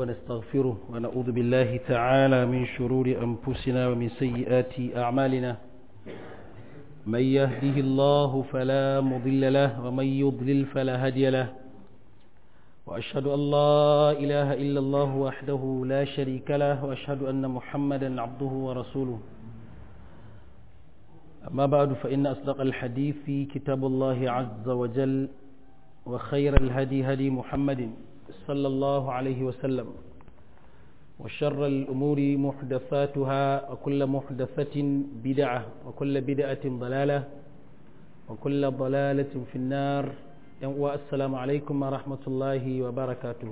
ونستغفره ونعوذ بالله تعالى من شرور أنفسنا ومن سيئات أعمالنا من يهده الله فلا مضل له ومن يضلل فلا هادي له وأشهد أن لا إله إلا الله وحده لا شريك له وأشهد أن محمدا عبده ورسوله أما بعد فإن أصدق الحديث كتاب الله عز وجل وخير الهدي هدي محمد صلى الله عليه وسلم وشر الأمور محدثاتها وكل محدثة بدعة وكل بدعة ضلالة وكل ضلالة في النار والسلام عليكم ورحمة الله وبركاته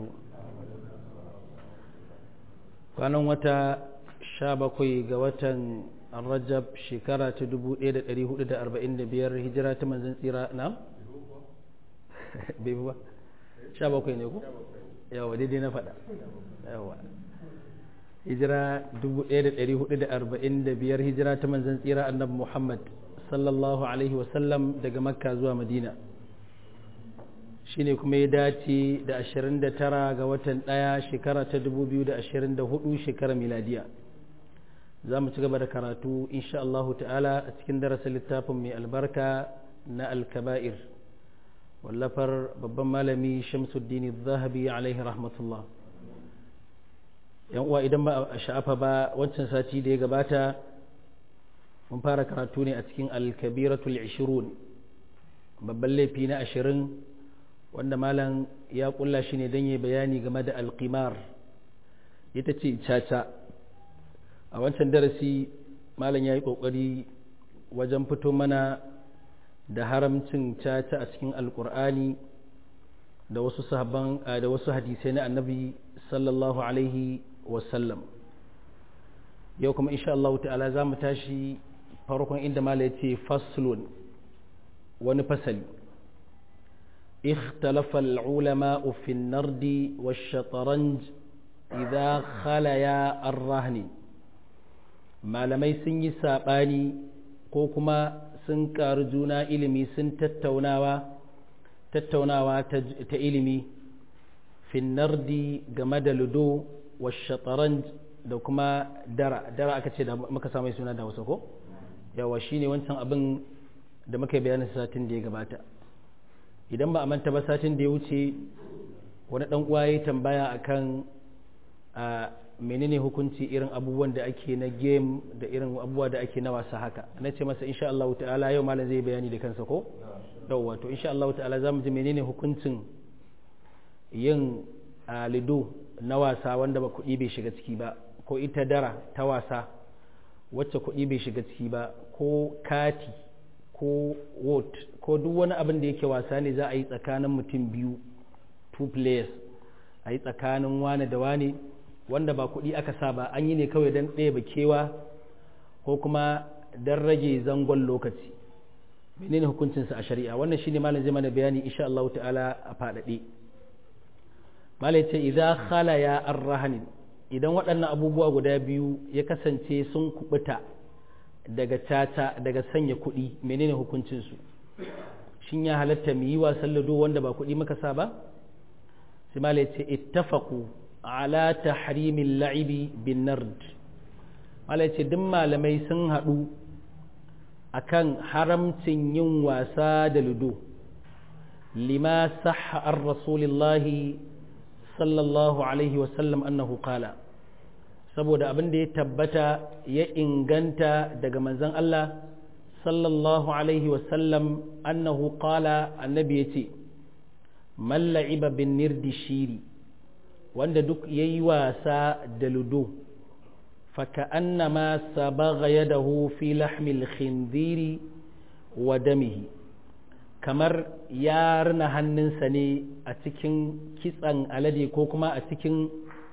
kwanan wata sha bakwai ga watan rajab shekara ta 1445 hijira ta manzan tsira na? bai ba sha bakwai ne ku? yawa daidai na faɗa yawa hijira 1445 hijira ta manzan tsira annabi muhammad sallallahu alaihi wasallam daga makka zuwa madina shine kuma ya dace da 29 ga watan ɗaya shekara ta 2024 shekarar miladiya za mu ci gaba da karatu insha Allah ta'ala a cikin darasin littafin mai albarka na alkaba'ir wallafar babban malami shamsuddin zahabi alaihi rahmatullah yan uwa idan ba a sha'afa ba wancan sati da ya gabata mun fara karatu ne a cikin alkabiratul ishirun babban laifi na ashirin wanda malam ya kulla shi ne don yi bayani game da alkimar ita ce caca a wancan darasi malam ya yi ƙoƙari wajen fito mana da haramcin caca a cikin alkur'ani da wasu sahabban da wasu hadisai na annabi sallallahu alaihi wasallam yau kuma insha Allah ta'ala za mu tashi farkon inda mala ya ce faslun wani fasali اختلف العلماء في النرد والشطرنج إذا خليا الرهن malamai sun yi saɓani ko kuma sun ƙaru juna ilimi sun tattaunawa tattaunawa ta ilimi finnardi game da ludo wa shataranj da kuma dara dara aka ce da muka samu suna da wasu ko yawa shine wancan abin da muka bayanin satin da ya gabata idan ba a manta ba satin da ya wuce wani ɗan uwa ya tambaya akan a menene hukunci irin abubuwan da ake na game da irin abubuwa da ake na wasa haka na ce masa insha Allah ta'ala yau malam zai bayani da kansa ko yauwa to insha Allah ta'ala zamu ji menene hukuncin yin lido na wasa wanda ba kuɗi bai shiga ciki ba ko ita dara ta wasa wacce kuɗi bai shiga ciki ba ko kati ko wot ko duk wani abin da yake wasa ne za a yi tsakanin mutum biyu two players a yi tsakanin wane da wane wanda ba kuɗi aka sa ba an yi ne kawai don ɗaya kewa ko kuma don rage zangon lokaci menene hukuncinsa a shari'a wannan shine malam zai mana bayani insha Allah ta'ala a faɗaɗe malam ce idan khalaya arrahanin idan waɗannan abubuwa guda biyu ya kasance sun kubuta daga tata daga sanya kuɗi menene hukuncinsu shin ya halatta mu yi wasan lado wanda ba kuɗi muka sa ba sai malam ce ittafaqu ala tahrimin la'ibi bin nard malai ce duk malamai sun haɗu akan haramcin yin wasa da ludo lima sahha an rasulillahi sallallahu alaihi wasallam annahu qala saboda abin da ya tabbata ya inganta daga manzon Allah sallallahu alaihi wasallam annahu qala annabi ya ce man la'iba bin nirdi shiri wanda duk ya yi wasa da ludo faka annama sabaga yadahu fi lahmil khinziri wa damihi kamar ya rina hannunsa ne a cikin kitsan alade ko kuma a cikin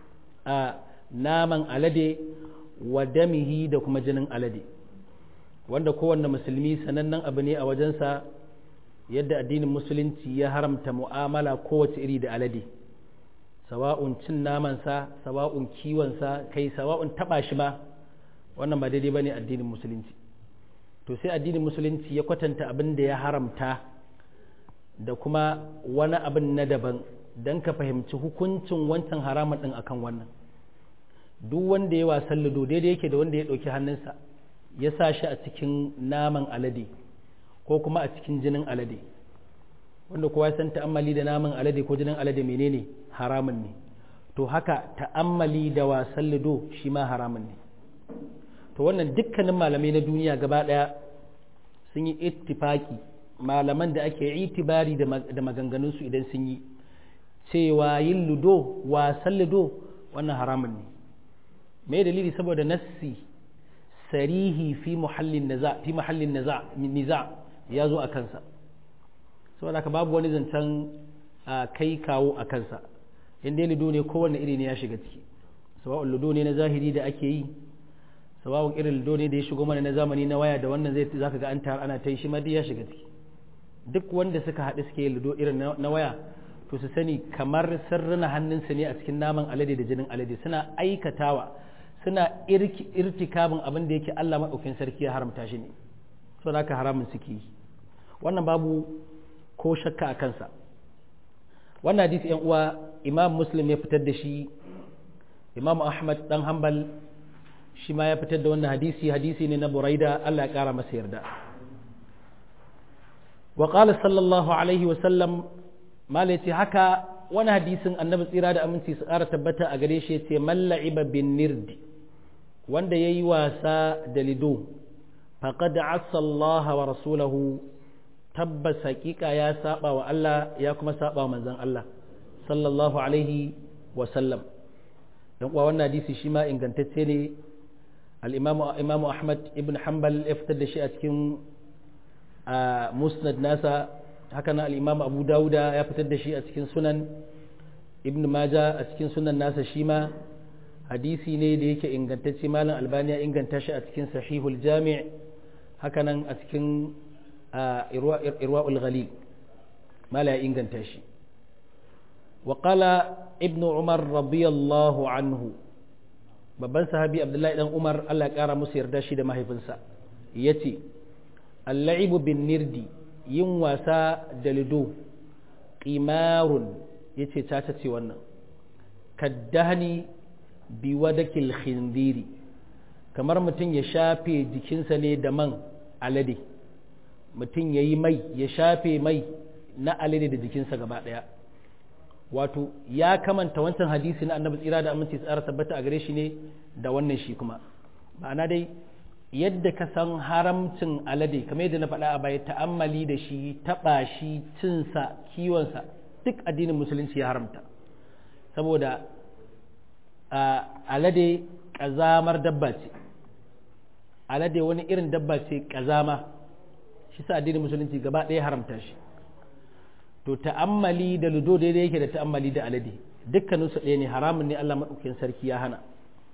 naman alade wa damihi da kuma jinin alade wanda kowanne musulmi sanannen abu ne a wajensa yadda addinin musulunci ya haramta mu'amala kowace iri da alade sawa'un cin namansa sawa'un kiwonsa kai sawa'un taba shi ba wannan ba daidai bane addinin musulunci to sai addinin musulunci ya kwatanta abin da ya haramta da kuma wani abin na daban don ka fahimci hukuncin wancan haramun ɗin akan wannan duk wanda ya wasan ludo daidai yake da wanda ya ɗauki hannunsa ya sa shi a cikin naman alade ko kuma a cikin jinin alade wanda kowa ya san ta'ammali da naman alade ko jinin alade menene haramun ne to haka ta'ammali da wasan ludo shi ma haramun ne to wannan dukkanin malamai na duniya gaba ɗaya sun yi ittifaki malaman da ake itibari da maganganunsu idan sun yi cewa yin ludo wasan ludo wannan haramun ne me dalili saboda nassi sarihi fi muhallin naza fi muhallin naza niza ya zo a kansa saboda haka babu wani zancen kai kawo a kansa in dai ludo ne kowanne iri ne ya shiga ciki sawa'un ludo ne na zahiri da ake yi sawa'un irin ludo ne da ya shigo mana na zamani na waya da wannan zai zaka ga an tar ana ta yi shi ma ya shiga ciki duk wanda suka haɗu suke ludo irin na waya to su sani kamar sirrina hannunsu ne a cikin naman alade da jinin alade suna aikatawa suna irtikabin abin da yake Allah maɗaukin sarki ya haramta shi ne so da haka haramun suke yi wannan babu ko shakka a kansa wannan hadisi yan uwa imam muslim ya fitar da shi imam ahmad dan hanbal shi ma ya fitar da wannan hadisi hadisi ne na buraida Allah ya kara masa yarda wa qala sallallahu alaihi wa sallam malai ce haka wani hadisin annabi tsira da aminci su ƙara tabbata a gare shi ce malla'iba bin nirdi wanda ya yi wasa da lido faqad asa Allah wa rasulahu tabbas haƙiƙa ya saba wa Allah ya kuma saba wa manzon Allah sallallahu alaihi wa sallam dan uwa wannan hadisi shi ma ingantacce ne al-imamu imamu Ahmad ibn Hanbal ya fitar da shi a cikin musnad nasa haka na al'imam abu dawuda ya fitar da shi a cikin sunan ibn maja a cikin sunan nasa shi ma hadisi ne da yake ingantacce malam albaniya inganta shi a cikin sahihul jami' haka nan a cikin irwa'ul ghalil mala ya inganta shi wa qala ibn umar radiyallahu anhu babban sahabi abdullahi dan umar Allah ya kara musu yarda shi da mahaifinsa yace al-la'ibu bin nirdi yin wasa da lido ƙimarun ya ce caca ce wannan kaddahani bi wadakil khindiri kamar mutum ya shafe jikinsa ne da man alade mutum ya yi mai ya shafe mai na alade da jikinsa gaba ɗaya wato ya kamanta wancan hadisi na annabi tsira da aminci tsara tabbata a gare shi ne da wannan shi kuma ma'ana dai yadda ka san haramcin alade kamar yadda na faɗa a baya ta'ammali da shi taɓa shi cinsa kiwonsa duk addinin musulunci ya haramta saboda alade ƙazamar dabba ce alade wani irin dabba ce ƙazama shi sa addinin musulunci gaba ɗaya haramta shi to ta'ammali da ludo daidai yake da ta'ammali da alade dukkaninsu ɗaya ne haramun ne Allah maɗaukin sarki ya hana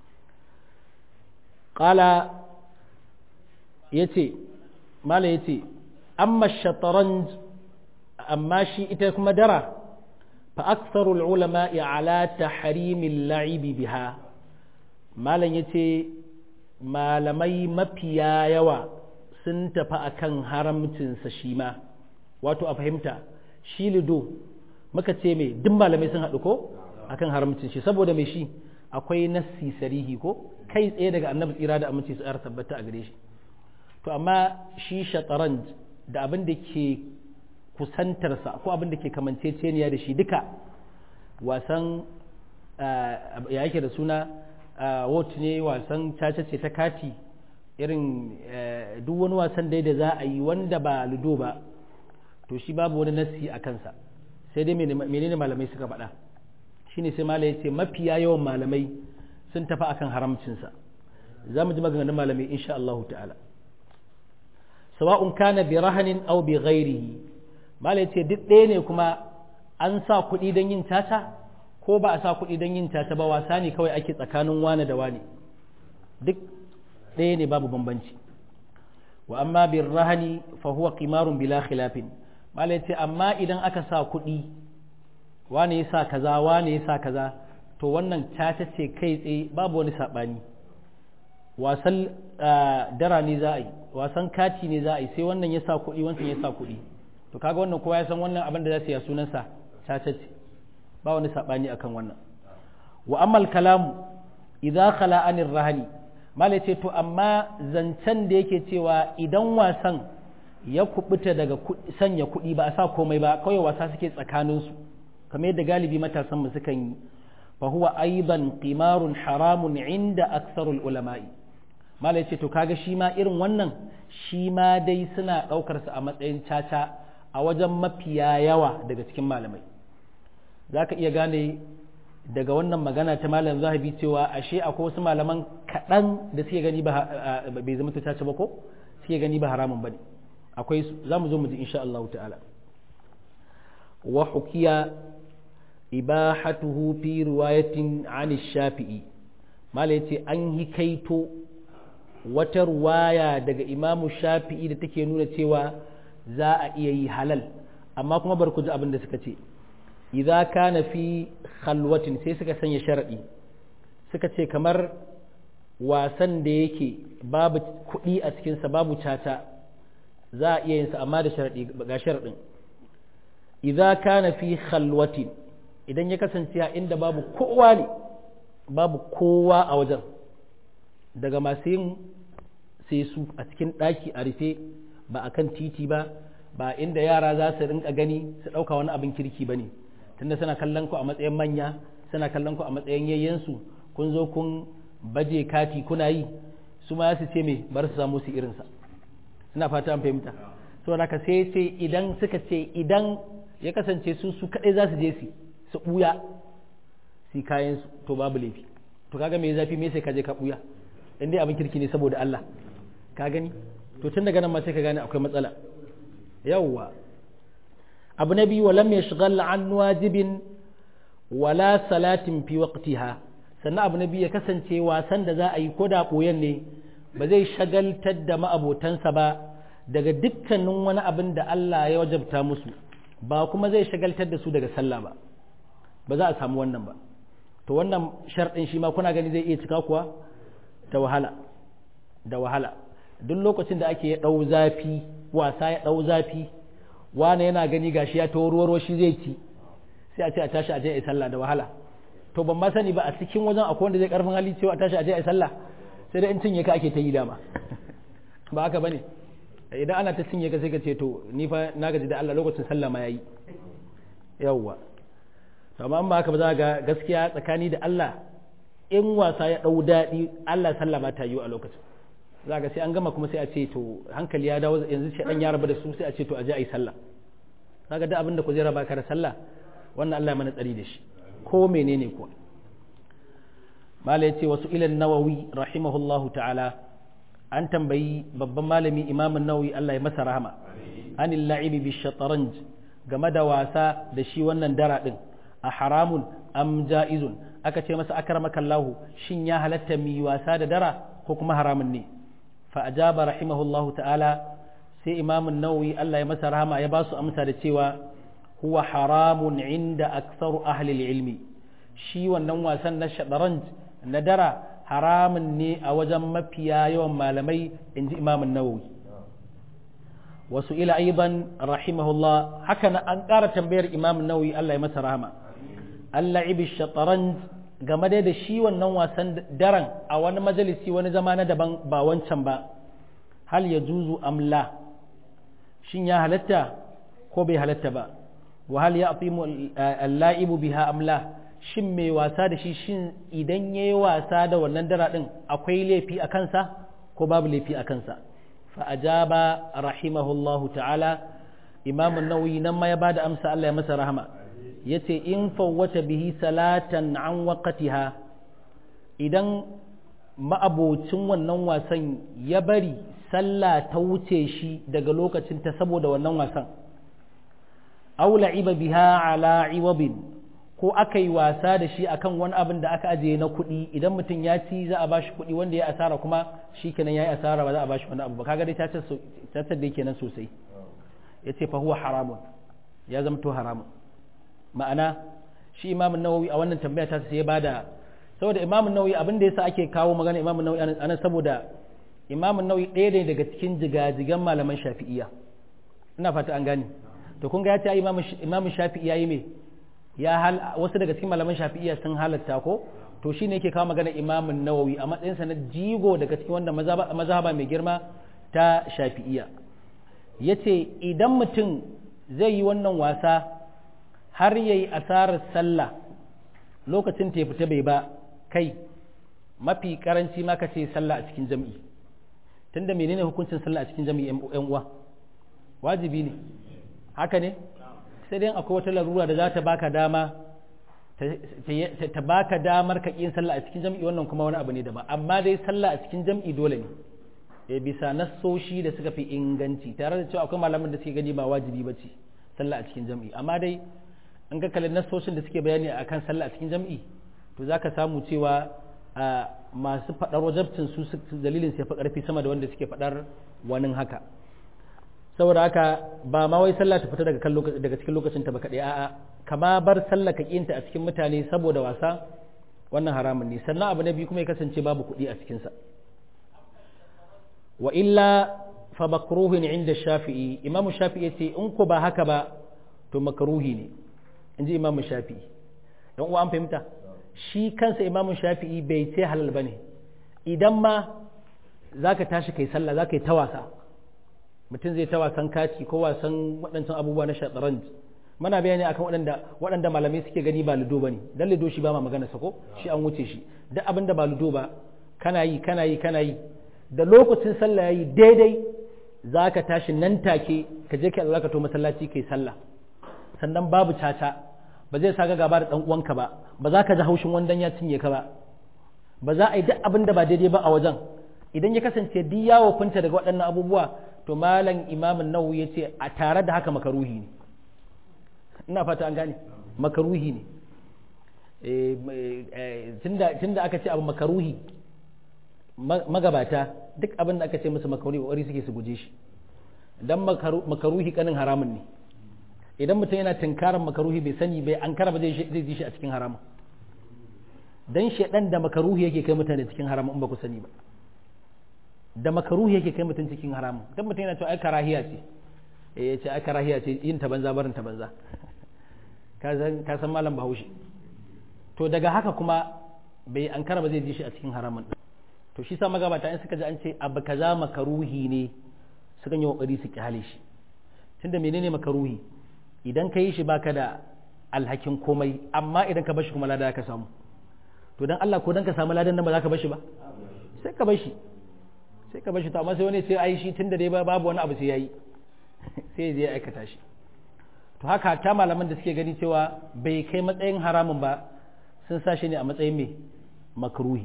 ƙala ya ce mala ya ce amma shataranj amma shi ita kuma dara fa aksarul ulama ala tahrimin la'ibi biha malam ya ce malamai mafiya yawa sun tafi akan haramcinsa shi ma wato a fahimta shi lido muka ce mai duk malamai sun haɗu ko akan haramcin shi saboda mai shi akwai nassi sarihi ko kai tsaye daga annabi tsira da aminci su ƙara tabbata a gare shi to amma shi shataranj da abin da ke kusantarsa ko abin da ke kamanceceniya da shi duka wasan ya yake da suna wot ne wasan caca ce ta kati irin duk wani wasan dai da za a yi wanda ba ludo ba to shi babu wani nassi a kansa sai dai menene malamai suka faɗa shine sai malai ce mafiya yawan malamai sun tafi akan haramcinsa za mu ji maganganun malamai insha Allah ta'ala sawa'un kana bi rahanin aw bi ghairihi malai ce duk ɗaya ne kuma an sa kuɗi don yin tata ko ba a sa kuɗi don yin tata ba wasa ne kawai ake tsakanin wane da wane duk ɗaya ne babu bambanci wa amma bin rahani fa huwa qimarun bila khilafin malai ce amma idan aka sa kuɗi wane ya sa kaza wane ya sa kaza to wannan tata ce kai tsaye babu wani saɓani wasan dara ne za a yi wasan kati ne za a yi sai wannan ya sa kuɗi wancan ya sa kuɗi to kaga wannan kowa ya san wannan abin da za su yi sunansa caca ce ba wani sabani akan wannan wa ammal kalamu idza khala anir rahani malai ce to amma zancen da yake cewa idan wasan ya kubuta daga sanya kuɗi ba a sa komai ba kawai wasa suke tsakaninsu kamar yadda galibi matasan mu sukan yi fa huwa aidan qimarun haramun inda aksarul ulama'i malai ce to kaga shi ma irin wannan shi ma dai suna ɗaukar sa a matsayin caca a wajen mafiya yawa daga cikin malamai zaka iya gane daga wannan magana ta malam zahabi cewa ashe akwai wasu malaman kaɗan da suke gani ba bai zama ta caca ba ko suke gani ba haramun bane akwai za mu zo mu ji insha Allah ta'ala wa hukiya ibahatuhu fi riwayatin an shafi'i mala yace an yi kaito wata ruwaya daga imamu shafi'i da take nuna cewa za a iya yi halal amma kuma bar ku ji abin da suka ce idza kana fi khalwatin sai suka sanya sharadi suka ce kamar wasan da yake babu kuɗi a cikinsa babu caca za a iya yinsa amma da sharadi ga sharadin idza kana fi khalwatin idan ya kasance a inda babu kowa ne babu kowa a wajen daga masu yin sai su a cikin ɗaki a rufe ba a kan titi ba ba inda yara za su rinka gani su ɗauka wani abin kirki ba ne tunda suna kallon ku a matsayin manya suna kallon ku a matsayin yayyensu kun zo kun baje kati kuna yi su ma su ce me bar su samu su irinsa suna fata an fahimta saboda haka sai ce idan suka ce idan ya kasance su su kaɗai za su je su su ɓuya su kayan su to babu laifi to kaga me zafi me sai ka je ka ɓuya in dai abin kirki ne saboda Allah ka gani to tun daga nan ma sai ka gane akwai matsala yawwa abu na biyu walam yashghal an wajibin wala salatin fi waqtiha sannan abu na biyu ya kasance wasan da za a yi ko da ɓoyen ne ba zai shagaltar da ma'abotansa ba daga dukkanin wani abin da Allah ya wajabta musu ba kuma zai shagaltar da su daga sallah ba ba za a samu wannan ba to wannan sharɗin shi ma kuna gani zai iya cika kuwa da wahala da wahala duk lokacin da ake ɗau zafi wasa ya ɗau zafi wane yana gani gashi ya ta ruwa shi zai ci sai a ce a tashi a je a sallah da wahala to ban ma sani ba a cikin wajen akwai wanda zai karfin hali cewa a tashi a je a sallah sai dai in cinye ka ake ta yi dama ba haka bane idan ana ta cinye ka sai ka ce to ni fa na gaji da Allah lokacin sallah ma yayi yawwa to amma ba haka ba za ga gaskiya tsakani da Allah in wasa ya dau daɗi Allah sallah ma ta yi a lokacin za ga sai an gama kuma sai a ce to hankali ya dawo yanzu sai dan ya rabu da su sai a ce to a je a yi sallah kaga da abin da ku zai raba ka da sallah wannan Allah ya mana tsari da shi ko menene kuwa mala yace wasu ilan nawawi rahimahullahu ta'ala an tambayi babban malami imamin nawawi Allah ya masa rahama anil la'ibi bi shataranj game da wasa da shi wannan dara din a haramun am ja'izun aka ce masa akramaka Allah shin ya halatta mi wasa da dara ko kuma haramun ne fa ajaba rahimahullahu ta'ala sai imamin nawawi Allah ya masa rahama ya ba su amsa da cewa huwa haramun inda aktsaru ahli ilmi shi wannan wasan na shataranj na dara haramun ne a wajen mafiya yawan malamai in ji imamun nawawi wasu ila aiban rahimahullah haka na an ƙara tambayar imamun nawawi Allah ya masa rahama Allah ibi shataran game da shi wannan wasan daren a wani majalisi wani zama na daban ba wancan ba hal ya juzu amla shin ya halatta ko bai halatta ba wa hal ya afimu al-la'ibu biha amla shin mai wasa da shi shin idan ya yi wasa da wannan dara ɗin akwai laifi a kansa ko babu laifi a kansa fa'ajaba rahimahullahu ta'ala imamun nauyi nan ma ya ba da amsa Allah ya masa rahama ya ce in fawwata bihi salatan an waƙatiha idan ma'abocin wannan wasan ya bari sallah ta wuce shi daga lokacinta saboda wannan wasan aula iba biha ala iwabin ko aka yi wasa da shi akan wani abin da aka ajiye na kuɗi idan mutum ya ci za a ba shi kuɗi wanda ya asara kuma shi kenan ya yi asara ba za a ba shi wani abu ba kaga dai tatar da kenan sosai ya ce fa huwa haramun ya zama to haramun ma'ana shi imamun nawawi a wannan tambaya ta sai ya bada saboda imamun nawawi abin da yasa ake kawo magana imamun nawawi anan saboda imamun nawawi ɗaya ne daga cikin jigajigan malaman shafi'iyya ina fata an gane to kun ga ya ce imamun shafi'i yayi me ya hal wasu daga cikin malaman shafi'iyya sun halatta ko to shine yake kawo magana imamun nawawi a matsayinsa na jigo daga cikin wanda mazhaba mai girma ta shafi'iyya yace idan mutum zai yi wannan wasa har yayi asarar sallah lokacin ta fita bai ba kai mafi karanci ma ka ce sallah a cikin jam'i tunda menene hukuncin sallah a cikin jam'i yan uwa wajibi ne haka ne sai dai akwai wata larura da za ta baka dama ta baka damar ka yin sallah a cikin jam'i wannan kuma wani abu ne daban amma dai sallah a cikin jam'i dole ne e bisa nassoshi da suka fi inganci tare da cewa akwai malaman da suke gani ba wajibi ba ce sallah a cikin jam'i amma dai in ka kalli nassoshin da suke bayani akan sallah a cikin jam'i to zaka samu cewa masu faɗar wajabcin su dalilin sai fa ƙarfi sama da wanda suke faɗar wani haka saboda haka ba ma wai sallah ta fita daga kan daga cikin lokacin ta ba kaɗai a'a kama bar sallah ka kinta a cikin mutane saboda wasa wannan haramun ne sannan abu na biyu kuma ya kasance babu kuɗi a cikin sa wa illa fa makruhin inda shafi'i imam shafi'i yace in ko ba haka ba to makruhi ne inji imam shafi'i dan uwa an fahimta shi kansa imam shafi'i bai ce halal bane idan ma zaka tashi kai sallah zaka yi ta wasa mutum zai ta wasan kaci ko wasan waɗancan abubuwa na shataranj mana bayani akan waɗanda waɗanda malamai suke gani ba ludo bane dan ludo shi ba ma magana sako shi an wuce shi duk abin da ba ludo ba kana yi kana yi kana yi da lokacin sallah yayi daidai zaka tashi nan take ka je ka zaka to masallaci kai sallah sannan babu caca ba zai saka gaba da dan uwanka ba ba za ka ji haushin wandan ya cinye ka ba ba za a yi duk abin da ba daidai ba a wajen idan ya kasance duk yawo funta daga waɗannan abubuwa to malam imamin nawawi ya ce a tare da haka makaruhi ne ina fata an gane makaruhi ne tunda aka ce abu makaruhi magabata duk abin da aka ce musu makaruhi wari suke su guje shi dan makaruhi kanin haramun ne idan mutum yana tunkarar makaruhi bai sani bai an kara ba zai ji shi a cikin haramun dan shedan da makaruhi yake kai mutane cikin haramun in ba ku sani ba da makaruhi yake kai mutum cikin haramun dan mutum yana cewa ai karahiya ce eh ya ce ai karahiya ce yin ta banza barin ta banza ka san ka san malam Bahaushe to daga haka kuma bai an kara ba zai ji shi a cikin haramun to shi sa magabata in suka ji an ce abu kaza makaruhi ne suka yi kokari su kyale shi tunda menene makaruhi idan ka yi shi baka da alhakin komai amma idan ka bashi kuma lada ka samu to dan Allah ko dan ka samu ladan nan ba za ka bashi ba sai ka bashi sai ka bashi to amma sai wani sai ai shi tunda dai babu wani abu sai yayi sai ya aikata shi to haka ta malaman da suke gani cewa bai kai matsayin haramun ba sun sa shi ne a matsayin mai makruhi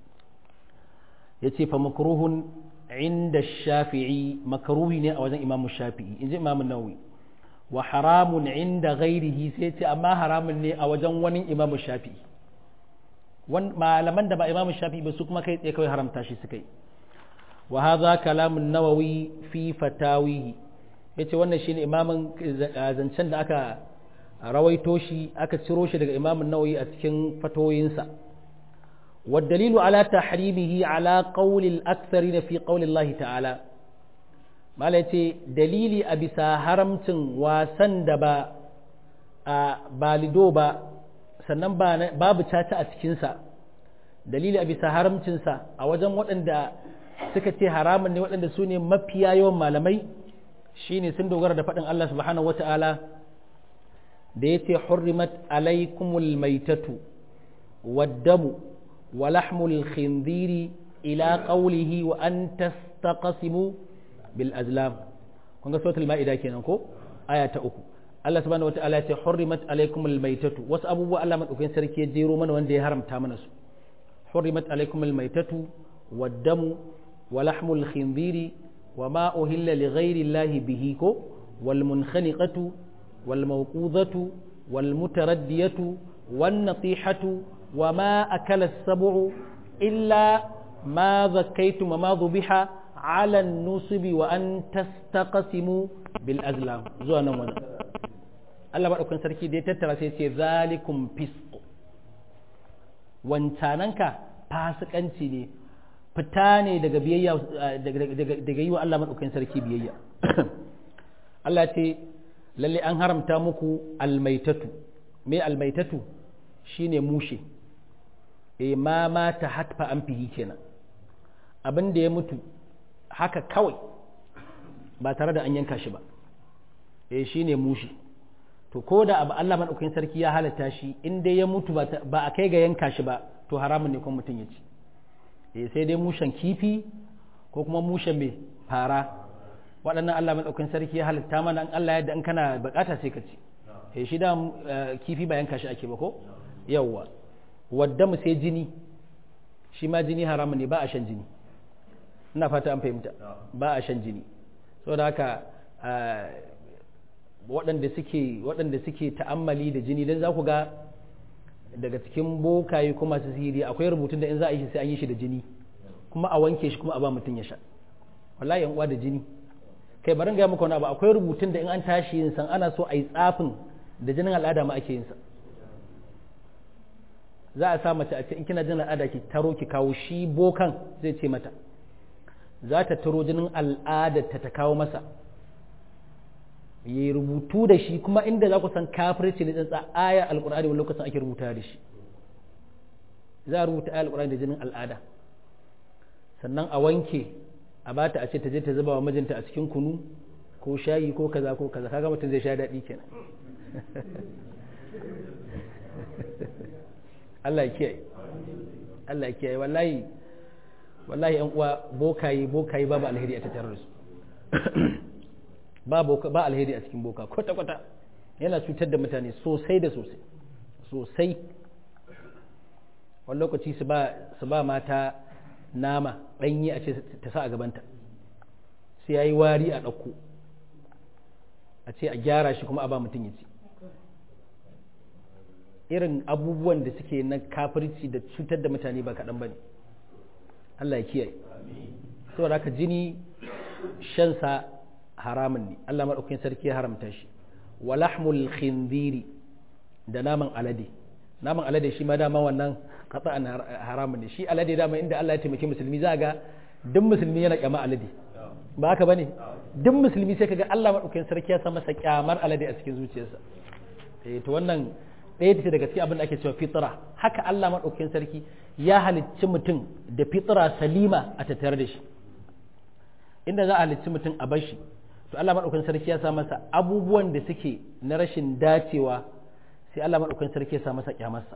yace fa makruhun inda shafi'i makruhi ne a wajen imamu shafi'i inji imamu nawawi wa haramun inda ghairihi sai ce amma haramun ne a wajen wani imamu shafi'i malaman da ba imamu shafi'i ba su kuma kai tsaye kawai haramta shi suka yi وهذا كلام النووي في فتاويه yace wannan shine imamin zancen da aka rawaito shi aka ciro shi daga imamin nawawi a cikin fatoyinsa والدليل على تحريمه على قول الأكثرين في قول الله تعالى ما yace dalili a bisa haramcin wasan da ba a balido ba sannan babu caca a cikinsa dalili a bisa haramcinsa a wajen waɗanda suka ce haramun ne waɗanda su ne mafiya yawan malamai shine sun dogara da faɗin Allah subhanahu wata'ala da ya ce hurrimat alaikumul maitatu waddamu wa lahmul khinziri ila qawlihi wa an tastaqsimu bil azlam kun ga suratul maida kenan ko aya ta uku Allah subhanahu wata'ala ya ce hurrimat alaikumul maitatu wasu abubuwa Allah madaukakin sarki ya jero mana wanda ya haramta mana su hurrimat alaikumul maitatu waddamu ولحم الخنزير وما أهل لغير الله به كو والمنخنقة والموقوذة والمتردية والنطيحة وما أكل السبع إلا ما ذكيتم وما ذبح على النصب وأن تستقسموا بالأزلام زوانا وانا Allah maɗaukan sarki da ya tattara sai ce zalikum fisq wancananka fasikanci ne fita ne daga biyayya daga yi wa Allah maɗaukakin sarki biyayya Allah ce lalle an haramta muku almaitatu me almaitatu shine mushe e ma mata hatfa an fihi kenan abin da ya mutu haka kawai ba tare da an yanka shi ba e shine mushe to ko da abu Allah madaukakin sarki ya halatta shi in dai ya mutu ba a kai ga yanka shi ba to haramun ne kuma mutum ya ci e sai dai mushen kifi ko kuma mushen mai fara waɗannan Allah madaukakin sarki ya halatta mana an Allah yadda in kana bukata sai ka ci e shi da kifi ba yanka shi ake ba ko yawwa wadda mu sai jini shi ma jini haramun ne ba a shan jini ina fata an fahimta ba a shan jini saboda haka waɗanda suke waɗanda suke ta'ammali da jini don za ku ga daga cikin bokaye kuma masu sihiri akwai rubutun da in za a yi shi sai an yi shi da jini kuma a wanke shi kuma a ba mutum ya sha wallahi yan uwa da jini kai barin ga muku wani abu akwai rubutun da in an tashi yin san ana so a yi tsafin da jinin al'ada ma ake yin sa za a sa mace a ce in kina jinin al'ada ki taro ki kawo shi bokan zai ce mata za ta taro jinin al'adar ta ta kawo masa yi rubutu da shi kuma inda za ku san kafirci ne tsantsa aya alkur'ani wani lokacin ake rubuta da shi za a rubuta aya alkur'ani da jinin al'ada sannan a wanke a bata a ce ta je ta zuba wa mijinta a cikin kunu ko shayi ko kaza ko kaza kaga mutum zai sha daɗi kenan Allah ya kiyaye Allah ya kiyaye wallahi wallahi yan uwa bokaye bokaye babu alheri a tattare da su ba boka ba alheri a cikin boka kwata kwata yana cutar da mutane sosai da sosai sosai wani lokaci su ba su ba mata nama ɗanyi a ce ta sa a gabanta sai ya yi wari a ɗauko a ce a gyara shi kuma a ba mutum ya ci irin abubuwan da suke na kafirci da cutar da mutane ba kaɗan ba ne Allah ya kiyaye saboda haka jini shansa haramun ne Allah maɗaukakin sarki ya haramta shi walahmul khinziri da naman alade naman alade shi ma dama wannan qata'an haramun ne shi alade dama inda Allah ya taimaki musulmi za ga duk musulmi yana kyama alade ba haka bane duk musulmi sai kaga Allah maɗaukakin sarki ya sa masa kyamar alade a cikin zuciyarsa eh to wannan ɗaya ce daga cikin abin da ake cewa fitra haka Allah maɗaukakin sarki ya halicci mutum da fitra salima a tattare da shi inda za a halicci mutum a bashi to Allah maɗaukakin sarki ya sa masa abubuwan da suke na rashin dacewa sai Allah maɗaukakin sarki ya sa masa kyamarsa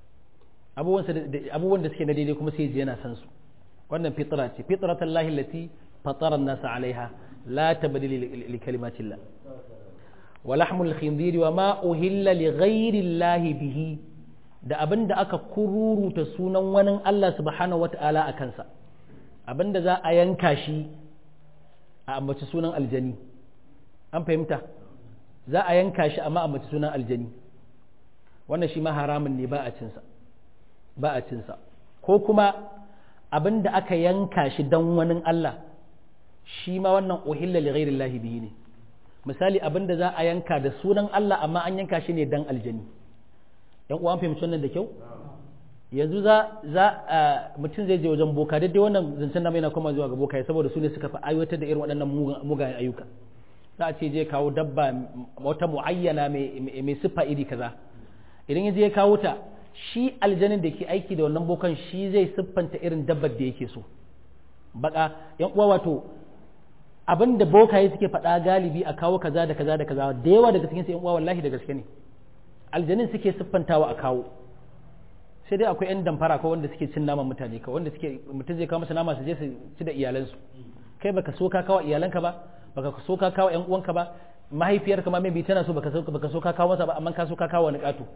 abubuwan da suke na daidai kuma sai ji yana san su wannan fitra ce fitratan lahi lati fatara nasa alaiha la tabdila li kalimatillah wa lahmul khinzir wa ma uhilla li ghairi llahi bihi da abin da aka kururuta sunan wani Allah subhanahu wata'ala a kansa abin da za a yanka shi a ambaci sunan aljani an fahimta za a yanka shi amma ambaci sunan aljani wannan shi ma haramun ne ba a cinsa ba a cinsa ko kuma abin da aka yanka shi don wani Allah shi ma wannan uhilla li ghairi llahi bihi ne misali abin da za a yanka da sunan Allah amma an yanka shi ne dan aljani yan uwa an fahimci wannan da kyau yanzu za za mutum zai je wajen boka daidai wannan zancen na mai na koma zuwa ga boka saboda su ne suka fi aiwatar da irin waɗannan mugayen ayyuka za a ce je kawo dabba wata muayyana mai siffa iri kaza idan ya je ya kawo ta shi aljanin da ke aiki da wannan bokan shi zai siffanta irin dabbar da yake so baka yan uwa wato abin da bokaye suke faɗa galibi a kawo kaza da kaza da kaza da yawa daga cikin yan uwa wallahi da gaske ne aljanin suke siffantawa a kawo sai dai akwai yan damfara ko wanda suke cin naman mutane ka wanda suke mutum zai kawo masa nama su je su ci da iyalansu kai baka so ka kawo iyalanka ba baka so ka kawo yan uwanka ba mahaifiyarka ma maybe tana so baka so baka so ka kawo masa ba amma ka so ka kawo wani katu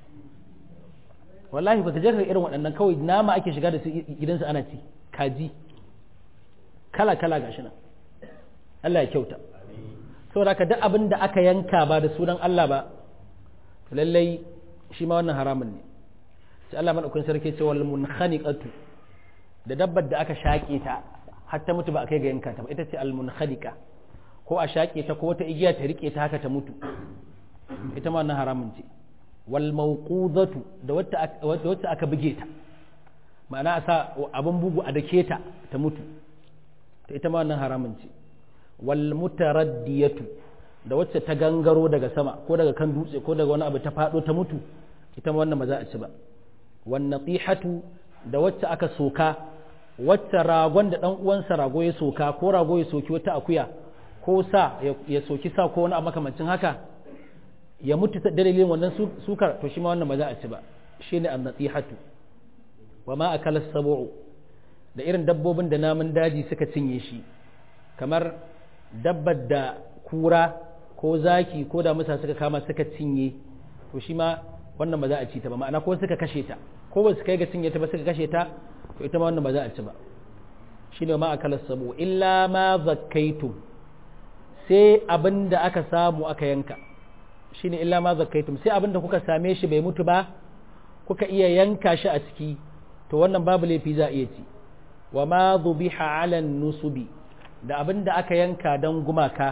wallahi baka je ka irin waɗannan kawai nama ake shiga da su gidansu ana ci kaji kala kala gashi nan Allah ya kyauta saboda ka duk abin da aka yanka ba da sunan Allah ba to lallai shi ma wannan haramun ne sai Allah madaukakin sarki ce wal munkhaniqatu da dabbar da aka shaƙe ta har ta mutu ba a kai ga yanka ta ba ita ce al munkhaniqa ko a shaƙe ta ko wata igiya ta rike ta haka ta mutu ita ma wannan haramun ce wal mawqudatu da wacce aka buge ta ma'ana a sa abin bugu a dake ta ta mutu ita ma wannan haramun ce wal mutaraddiyatu da wacce ta gangaro daga sama ko daga kan dutse ko daga wani abu ta faɗo ta mutu ita ma wannan ba za a ci ba wannan tsihatu da wacce aka soka wacce ragon da ɗan uwansa rago ya soka ko rago ya soki wata akuya ko sa ya soki sa ko wani abu makamancin haka ya mutu da dalilin wannan sukar to shi ma wannan ba za a ci ba shine an-nasihatu wa ma akala sabu'u da irin dabbobin da namun daji suka cinye shi kamar dabbar da kura ko zaki ko da musa suka kama suka cinye to shi ma wannan ba za a ci ta ba ma'ana ko suka kashe ta ko ba su kai ga cinye ta ba suka kashe ta to ita ma wannan ba za a ci ba shine ma akala sabu illa ma zakkaitum sai abin da aka samu aka yanka shine illa ma zakkaitum sai abin da kuka same shi bai mutu ba kuka iya yanka shi a ciki to wannan babu laifi za a iya ci wa ma dhubiha ala nusubi da abin da aka yanka don gumaka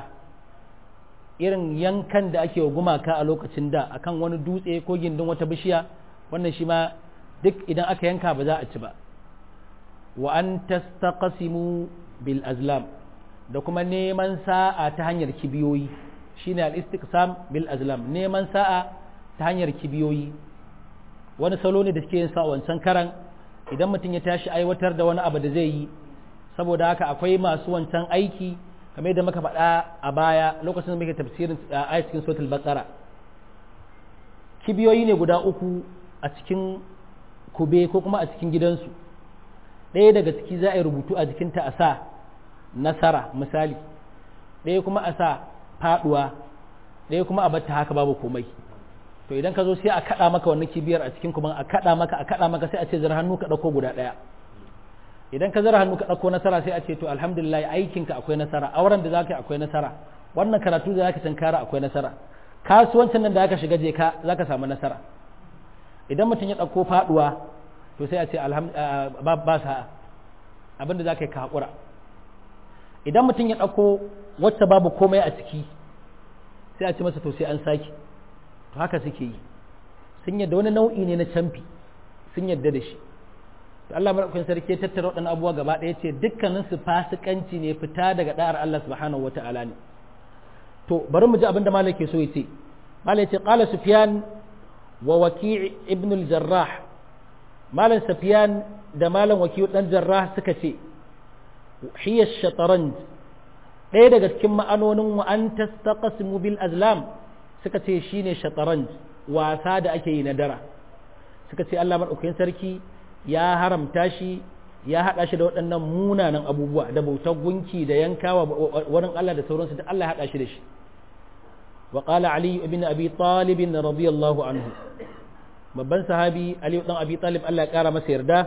irin yankan da ake wa gumaka a lokacin da akan wani dutse ko gindin wata bishiya wannan shi ma duk idan aka yanka ba za a ci ba wa an tastaqsimu bil azlam da kuma neman sa'a ta hanyar kibiyoyi shine al istiqsam bil azlam neman sa'a ta hanyar kibiyoyi wani salo ne da suke yin sa wancan karan idan mutum ya tashi aiwatar da wani abu da zai yi saboda haka akwai masu wancan aiki kamar yadda muka faɗa a baya lokacin da muke tafsirin a cikin suratul baqara kibiyoyi ne guda uku a cikin kube ko kuma a cikin gidansu ɗaya daga ciki za a yi rubutu a jikinta a sa nasara misali ɗaya kuma a sa faɗuwa ɗaya kuma a bata haka babu komai to idan ka zo sai a kaɗa maka wannan kibiyar a cikin kuma a kaɗa maka a kaɗa maka sai a ce zara hannu ka ɗauko guda ɗaya idan ka zara hannu ka ɗauko nasara sai a ce to alhamdulillah aikinka akwai nasara auren da zaka yi akwai nasara wannan karatu da zaka tankara akwai nasara kasuwancin nan da aka shiga je ka zaka samu nasara idan mutum ya ɗauko faɗuwa to sai a ce ba sa'a abinda za ka yi ka haƙura idan mutum ya ɗauko wacce babu komai a ciki sai a ce masa to sai an sake to haka suke yi sun yadda wani nau'i ne na camfi sun yadda da shi to Allah madaukakin sarki ya tattara waɗannan abubuwa gaba ɗaya ce dukkanin su fasikanci ne fita daga da'ar Allah subhanahu wata'ala ne to bari mu ji abin da malai ke so ya ce malai ce qala sufyan wa waki' ibn al-jarrah malam sufyan da malam waki' dan jarrah suka ce hiya shataranj ɗaya daga cikin ma'anonin wa an tastaqsimu bil azlam suka ce shine shataranj wasa da ake yi na dara suka ce Allah madaukakin sarki ya haramta shi ya haɗa shi da waɗannan munanan abubuwa da bautar gunki da yankawa wurin Allah da sauransu da Allah ya haɗa shi da shi wa qala ali ibn abi talib radiyallahu anhu babban sahabi ali dan abi talib Allah ya kara masa yarda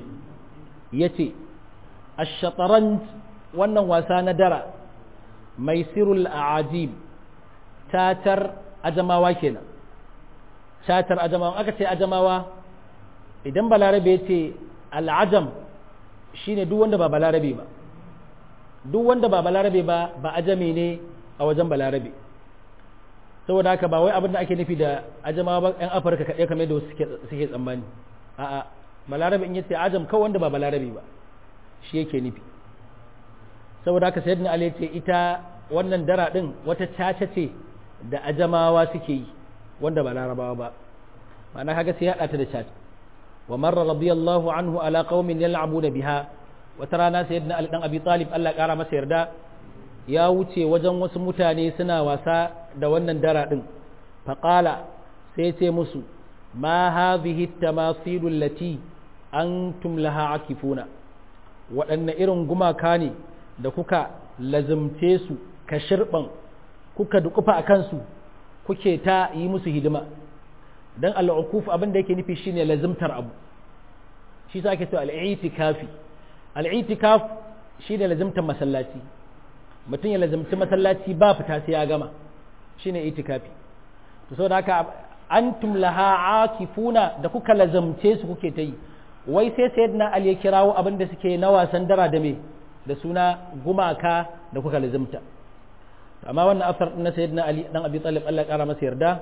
yace ash-shatranj wannan wasa na dara maisirul a'ajib tatar ajamawa kenan tatar ajamawa aka ce ajamawa idan balarabe ya ce al'ajam shine duk wanda ba balarabe ba duk wanda ba balarabe ba ba ajami ne a wajen balarabe saboda haka ba wai abin da ake nufi da ajama ba yan afirka kaɗai kamar da suke suke tsammani a'a balarabe in yace ajam kawai wanda ba balarabe ba shi yake nufi saboda haka sayyidina ali ce ita wannan dara din wata caca ce da ajamawa suke yi wanda ba larabawa ba ma'ana kaga sai ya hada ta da caca wa marra radiyallahu anhu ala qaumin yal'abuna biha wata rana sayyidina ali dan abi talib Allah kara masa yarda ya wuce wajen wasu mutane suna wasa da wannan dara din faqala sai ce musu ma hadhihi at-tamasil allati antum laha akifuna waɗanne irin gumaka ne da kuka lazumce su ka shirban kuka dukufa a kansu kuke ta yi musu hidima dan al'ukuf abin da yake nufi shine lazimtar abu shi sa ake cewa al'itikafi al'itikaf shine lazimtar masallaci mutum ya lazimci masallaci ba fita sai ya gama shine itikafi to saboda haka antum laha akifuna da kuka lazimce su kuke ta yi wai sai sayyidina ali ya kirawo abin da suke na wasan dara da me da suna gumaka da kuka lazimta amma wannan asar na sayyidina ali dan abi talib Allah ya kara masa yarda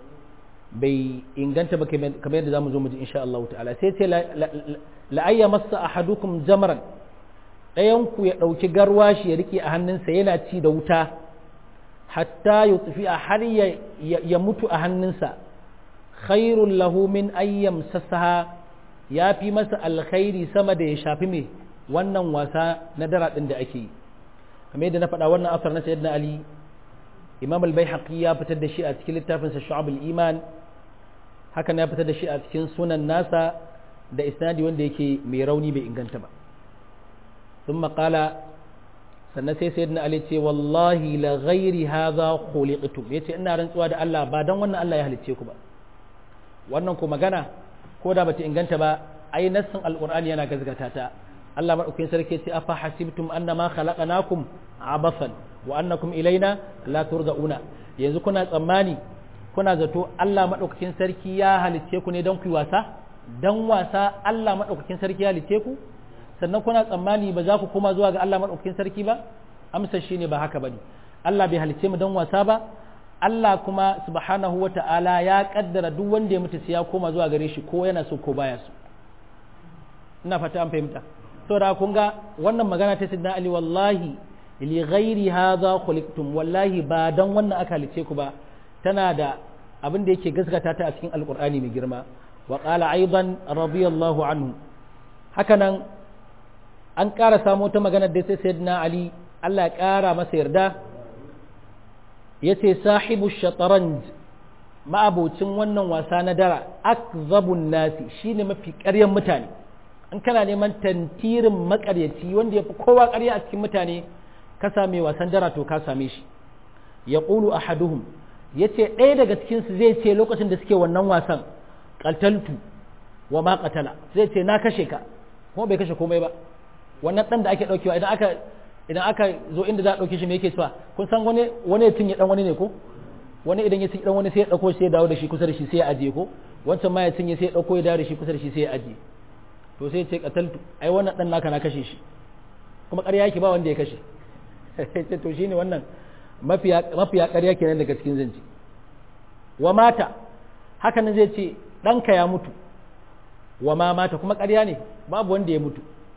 bai inganta ba kamar yadda zamu zo mu ji insha Allah ta'ala sai ce la ayya massa ahadukum jamran dayan ku ya dauki garwashi ya rike a hannunsa yana ci da wuta hatta yutfi har ya mutu a hannunsa khairul lahu min ayyam sassaha ya fi masa alkhairi sama da ya shafi mai wannan wasa na dara ɗin da ake yi kamar yadda na faɗa wannan asar na sayyidina ali imam al-baihaqi ya fitar da shi a cikin littafinsa shu'abul iman hakan ya fitar da shi a cikin sunan nasa da isnadi wanda yake mai rauni bai inganta ba sun maƙala sannan sai sayyidina ali ce wallahi la ghairi hadha khuliqtum yace ina rantsuwa da Allah ba dan wannan Allah ya halicce ku ba wannan ko magana ko da bata inganta ba ai nassin alqur'ani yana gazgata ta Allah madaukakin sarki ce afa hasibtum annama khalaqnakum abathan wa annakum ilaina la turja'una yanzu kuna tsammani kuna zato Allah madaukakin sarki ya halicce ku ne don ku wasa dan wasa Allah madaukakin sarki ya halicce ku sannan kuna tsammani ba za ku koma zuwa ga Allah madaukakin sarki ba amsa shine ba haka bane Allah bai halicce mu don wasa ba Allah kuma subhanahu wa ta'ala ya kaddara duk wanda ya mutu sai ya koma zuwa gare shi ko yana so ko baya so ina fata an fahimta saboda kun ga wannan magana ta sidna Ali wallahi li ghairi hadha khuliqtum wallahi ba dan wannan aka halice ku ba tana da abin da yake gaskata ta a cikin alqur'ani mai girma wa qala aidan radiyallahu anhu hakanan an ƙara samo ta magana da sai sayyidina Ali Allah ya ƙara masa yarda yace sahibu shataranj ma'abocin wannan wasa na dara akzabun nasi shine mafi ƙaryan mutane in kana neman tantirin makaryaci wanda ya fi kowa ƙarya a cikin mutane ka same wasan dara to ka same shi ya ƙulu a haduhum ya ce ɗaya daga cikinsu zai ce lokacin da suke wannan wasan ƙataltu wa ma ƙatala zai ce na kashe ka kuma bai kashe komai ba wannan ɗan da ake ɗaukewa idan aka idan aka zo inda za a ɗauke shi me yake cewa kun san wani wani ya cinye ɗan wani ne ko wani idan ya cinye ɗan wani sai ya ɗauko sai ya dawo da shi kusa da shi sai ya ajiye ko wancan ma ya cinye sai ya ɗauko ya dawo da shi kusa da shi sai ya ajiye to sai ce kataltu ai wannan dan naka na kashe shi kuma ƙarya yake ba wanda ya kashe sai to shine wannan mafiya mafiya ƙarya kenan daga cikin zanci wa mata haka nan zai ce ɗanka ya mutu wa ma mata kuma ƙarya ne babu wanda ya mutu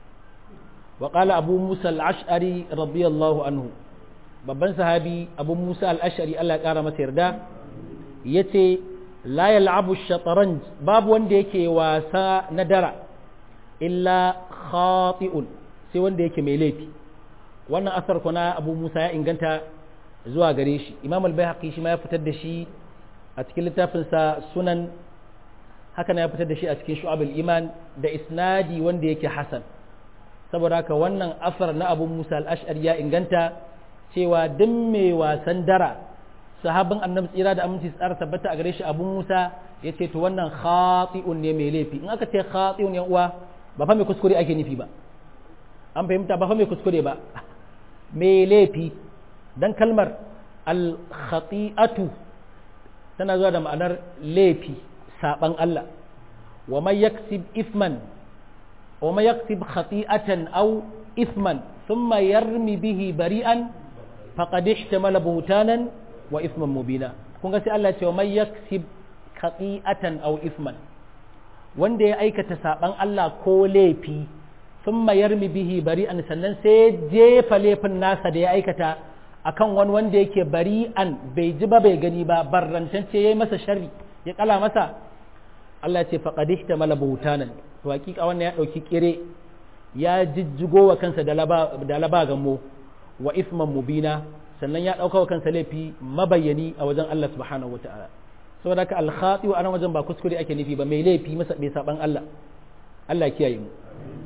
wa qala abu musa al-ash'ari radiyallahu anhu babban sahabi abu musa al-ash'ari Allah ya kara masa yarda yace la yal'abu ash-shatranj babu wanda yake wasa na dara illa khati'un sai wanda yake mai laifi wannan asar kuna abu musa ya inganta zuwa gare shi imam al-baihaqi shi ma ya fitar da shi a cikin littafinsa sunan haka na ya fitar da shi a cikin shu'abul iman da isnadi wanda yake hasan saboda haka wannan asar na abu musa al-ash'ari ya inganta cewa duk mai wasan dara sahabin annabi tsira da aminci tsara tabbata a gare shi abu musa ya ce to wannan khati'un ne mai laifi in aka ce khati'un yan uwa ba fa mai kuskure ake nufi ba an fahimta ba fa mai kuskure ba mai laifi dan kalmar al-khati'atu tana zuwa da ma'anar laifi saban Allah wa man yaksib isman wa man yaksib khati'atan aw isman thumma yarmi bihi bari'an faqad ihtamala buhtanan wa isman mubina kun ga sai Allah ya ce wa man yaksib khati'atan aw isman wanda ya aikata saban Allah ko laifi sun yarmi bihi bari'an sannan sai jefa laifin nasa da ya aikata akan wani wanda yake bari'an bai ji ba bai gani ba barrantance ya yi masa sharri ya kala masa Allah ya ce faqad ihtamala buhtanan to hakika wannan ya dauki kire ya jijjigo wa kansa da laba da laba gammo wa isman mubina sannan ya dauka wa kansa laifi mabayyani a wajen Allah subhanahu wataala saboda haka alkhati wa anan wajen ba kuskure ake nufi ba mai laifi masa mai saban Allah Allah kiyaye mu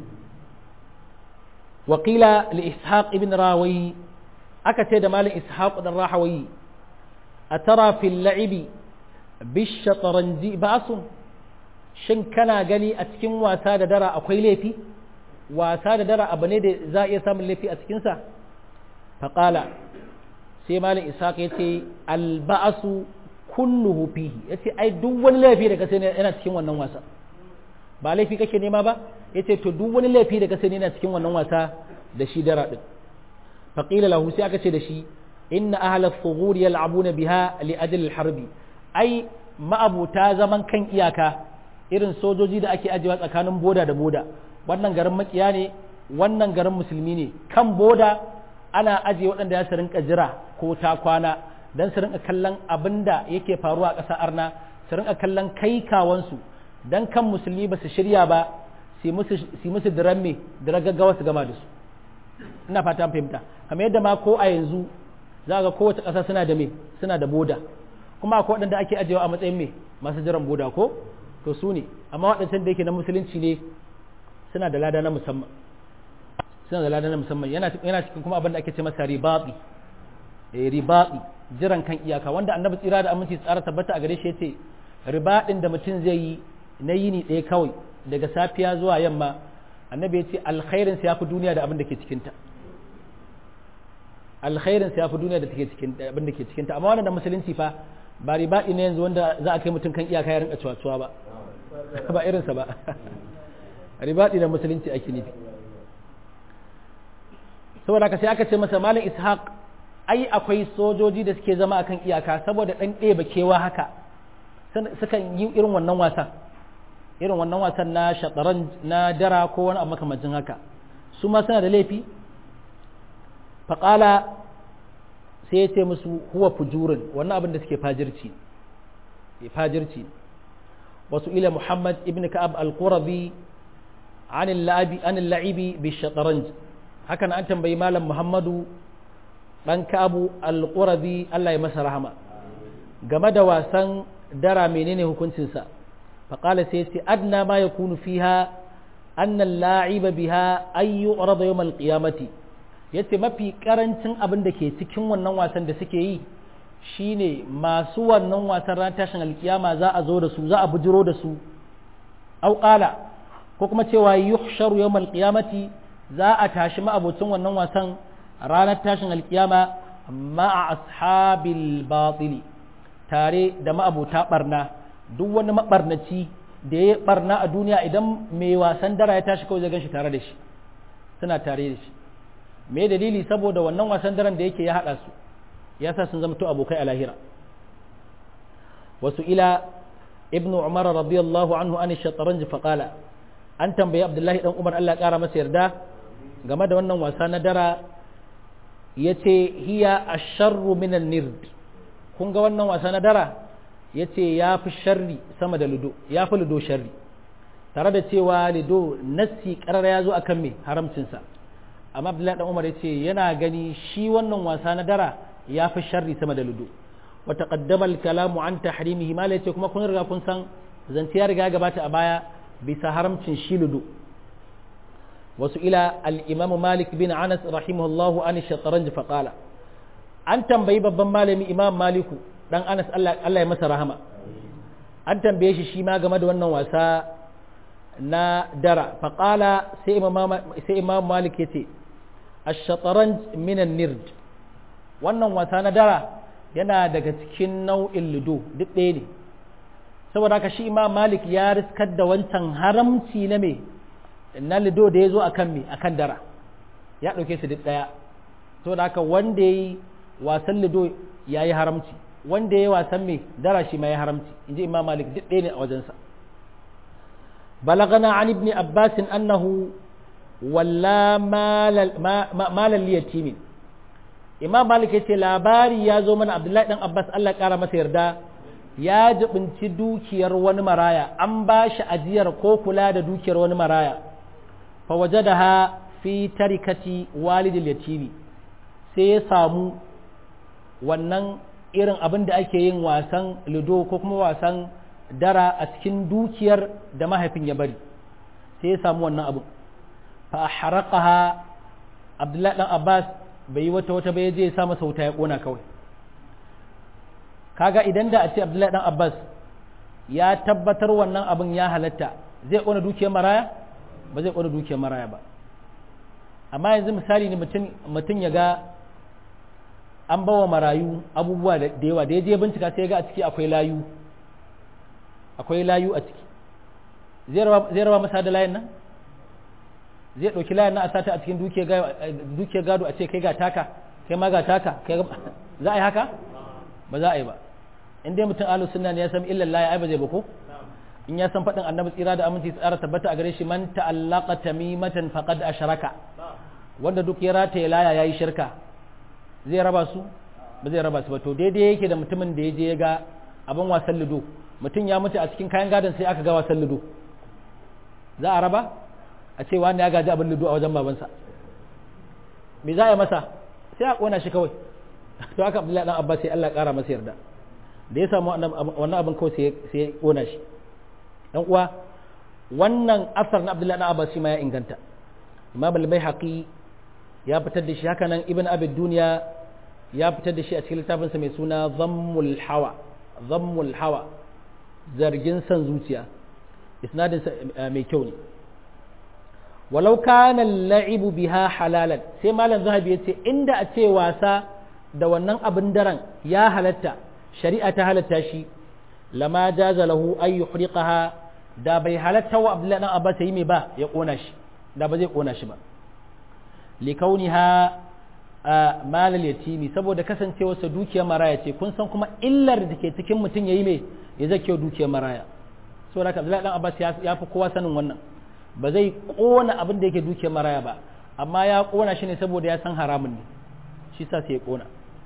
wa qila li ishaq ibn rawi aka ce da malin ishaq dan rahawi atara fil la'ibi bish shatranji ba'sun shin kana gani a cikin wasa da dara akwai laifi wasa da dara abu ne da za a iya samun laifi a cikinsa faƙala sai malin ishaq ya ce alba'asu kulluhu fihi ya ce ai duk wani laifi da kasani yana cikin wannan wasa ba laifi kake nema ba ya ce to duk wani laifi da kasani yana cikin wannan wasa da shi dara ɗin faƙila lahu sai aka ce da shi inna ahla thughur yal'abuna biha li ajli harbi ai ma'abuta zaman kan iyaka irin sojoji da ake ajiyewa tsakanin boda da boda wannan garin makiya ne wannan garin musulmi ne kan boda ana ajiye waɗanda ya su rinka jira ko ta kwana don su rinka kallon abin da yake faruwa a ƙasar arna su rinka kallon kai kawansu don kan musulmi ba su shirya ba su musu diran me diran gaggawa su gama da su ina fata fahimta kamar yadda ma ko a yanzu za ga kowace ƙasa suna da me suna da boda kuma akwai waɗanda ake ajiyewa a matsayin me masu jiran boda ko to su ne amma waɗancan da yake na musulunci ne suna da lada na musamman suna da lada na musamman yana cikin kuma abin da ake ce masa ribaɓi ribaɓi jiran kan iyaka wanda annabi tsira da aminci tsara tabbata a gare shi yace ribaɗin da mutum zai yi na yini ɗaya kawai daga safiya zuwa yamma annabi ya ce alkhairin sa yafi duniya da abin da ke cikinta alkhairin sa yafi duniya da take cikin abin da ke cikinta amma wannan da musulunci fa ba ribaɗi ne yanzu wanda za a kai mutum kan iyaka ya rinka cuwa ba ba irinsa ba ribaɗi da musulunci ake nufi saboda haka sai aka ce masa malam ishaq ai akwai sojoji da suke zama akan iyaka saboda ɗan ɗeba kewa haka sukan yi irin wannan wasan irin wannan wasan na shataran na dara ko wani abu makamancin haka su ma suna da laifi faƙala sai ya ce musu huwa fujurin wannan abin da suke fajirci fajirci wasu ila muhammad ibn ka'ab al-qurabi an al-la'ibi bi shataranj hakan an tambayi malam muhammadu dan ka'abu al-qurabi Allah ya masa rahama game da wasan dara menene hukuncinsa faƙala sai ce adna ma yakunu fiha anna al-la'iba biha ay yu'rada yawm al-qiyamati yace mafi karancin abin da ke cikin wannan wasan da suke yi shine masu wannan wasan ran tashin alkiyama za a zo da su za a bujiro da su au qala ko kuma cewa yuhsharu yawm alqiyamati za a tashi ma'abocin wannan wasan ranar tashin alkiyama ma'a ashabil batili tare da ma'abota barna duk wani mabarnaci da ya barna a duniya idan mai wasan dara ya tashi kawai zai gan shi tare da shi suna tare da shi me dalili saboda wannan wasan daren da yake ya haɗa su ya sa sun zamto abokai a lahira wasu ila ibnu umar radiyallahu anhu an shataranji faqala an tambayi abdullahi dan umar Allah ƙara masa yarda game da wannan wasa na dara yace hiya asharru minan nird kun ga wannan wasa na dara yace ya fi sharri sama da ludo ya fi ludo sharri tare da cewa ludo nassi karar ya zo akan me haramcinsa amma abdullahi dan umar yace yana gani shi wannan wasa na dara ya fi sharri sama da ludo wa taqaddama al-kalamu an tahrimihi ma yace kuma kun riga kun san zance ya riga gabata a baya bisa haramcin shi ludo wasu ila al-imam malik bin anas rahimahullahu an shatranj fa qala an tambayi babban malami imam maliku dan anas Allah Allah ya masa rahama an tambaye shi shi ma game da wannan wasa na dara fa qala sai imam sai imam malik yace ash-shatranj min an-nird wannan wasa na dara yana daga cikin nau'in ludo duk ɗaya ne saboda haka shi imam malik ya riskar da wancan haramci na me na ludo da ya zo akan me akan dara ya ɗauke su duk ɗaya saboda haka wanda ya yi wasan ludo ya yi haramci wanda ya yi wasan me dara shi ma ya haramci in ji imam malik duk ɗaya ne a wajensa balagana an ibn abbasin annahu walla malal yatimin imam malik yace labari ya zo mana abdullahi dan abbas Allah kara masa yarda ya jibinci dukiyar wani maraya an ba shi ajiyar ko kula da dukiyar wani maraya fa wajadaha fi tarikati walidil yatimi sai ya samu wannan irin abin da ake yin wasan ludo ko kuma wasan dara a cikin dukiyar da mahaifin ya bari sai ya samu wannan abu fa haraqaha abdullahi dan abbas bai yi wata wata bai je ya sa masa wuta ya kona kawai kaga idan da a ce abdullahi dan abbas ya tabbatar wannan abin ya halatta zai kona dukiyar maraya ba zai kona dukiyar maraya ba amma yanzu misali ne mutum ya ga an bawa marayu abubuwa da yawa da ya je bincika sai ya ga a ciki akwai layu akwai layu a ciki zai raba masa da layin nan zai ɗauki layin nan a sata a cikin dukiyar gado a ce kai ga taka kai ma ga taka za a yi haka ba za a yi ba in dai mutum alu sunna ne ya san illan layi ai ba zai ba ko in ya san faɗin annabi tsira da aminci tsara tabbata a gare shi man ta'allaqa tamimatan faqad asharaka wanda duk ya rataye laya yayi shirka zai raba su ba zai raba su ba to daidai yake da mutumin da ya je ya ga abin wasan ludo mutum ya mutu a cikin kayan gadon sai aka ga wasan ludo za a raba a ce wani ya gaji abin ludo a wajen babansa me za a yi masa sai a kona shi kawai to haka abdullahi dan abbas sai Allah kara masa yarda da ya samu wannan abin kawai sai ya kona shi dan uwa wannan asar na abdullahi dan abbas shi ma ya inganta imam al-baihaqi ya fitar da shi haka nan ibn abid duniya ya fitar da shi a cikin littafinsa mai suna zammul hawa zammul hawa zargin san zuciya isnadin mai kyau ne walau kana la'ibu biha halalan sai malam zahabi ya ce inda a ce wasa da wannan abin daren ya halatta shari'a ta halatta shi lama jaza lahu ay yuhriqaha da bai halatta wa abdullahi dan abbas yi mai ba ya kona shi da ba zai kona shi ba likauniha malal yatimi saboda kasancewarsa dukiyar maraya ce kun san kuma illar da ke cikin mutum yayi mai ya zake dukiyar maraya saboda haka Abdullahi dan Abbas ya fi kowa sanin wannan ba zai kona abin da yake dukiyar maraya ba amma ya kona shi ne saboda ya san haramun ne shi sa sai ya kona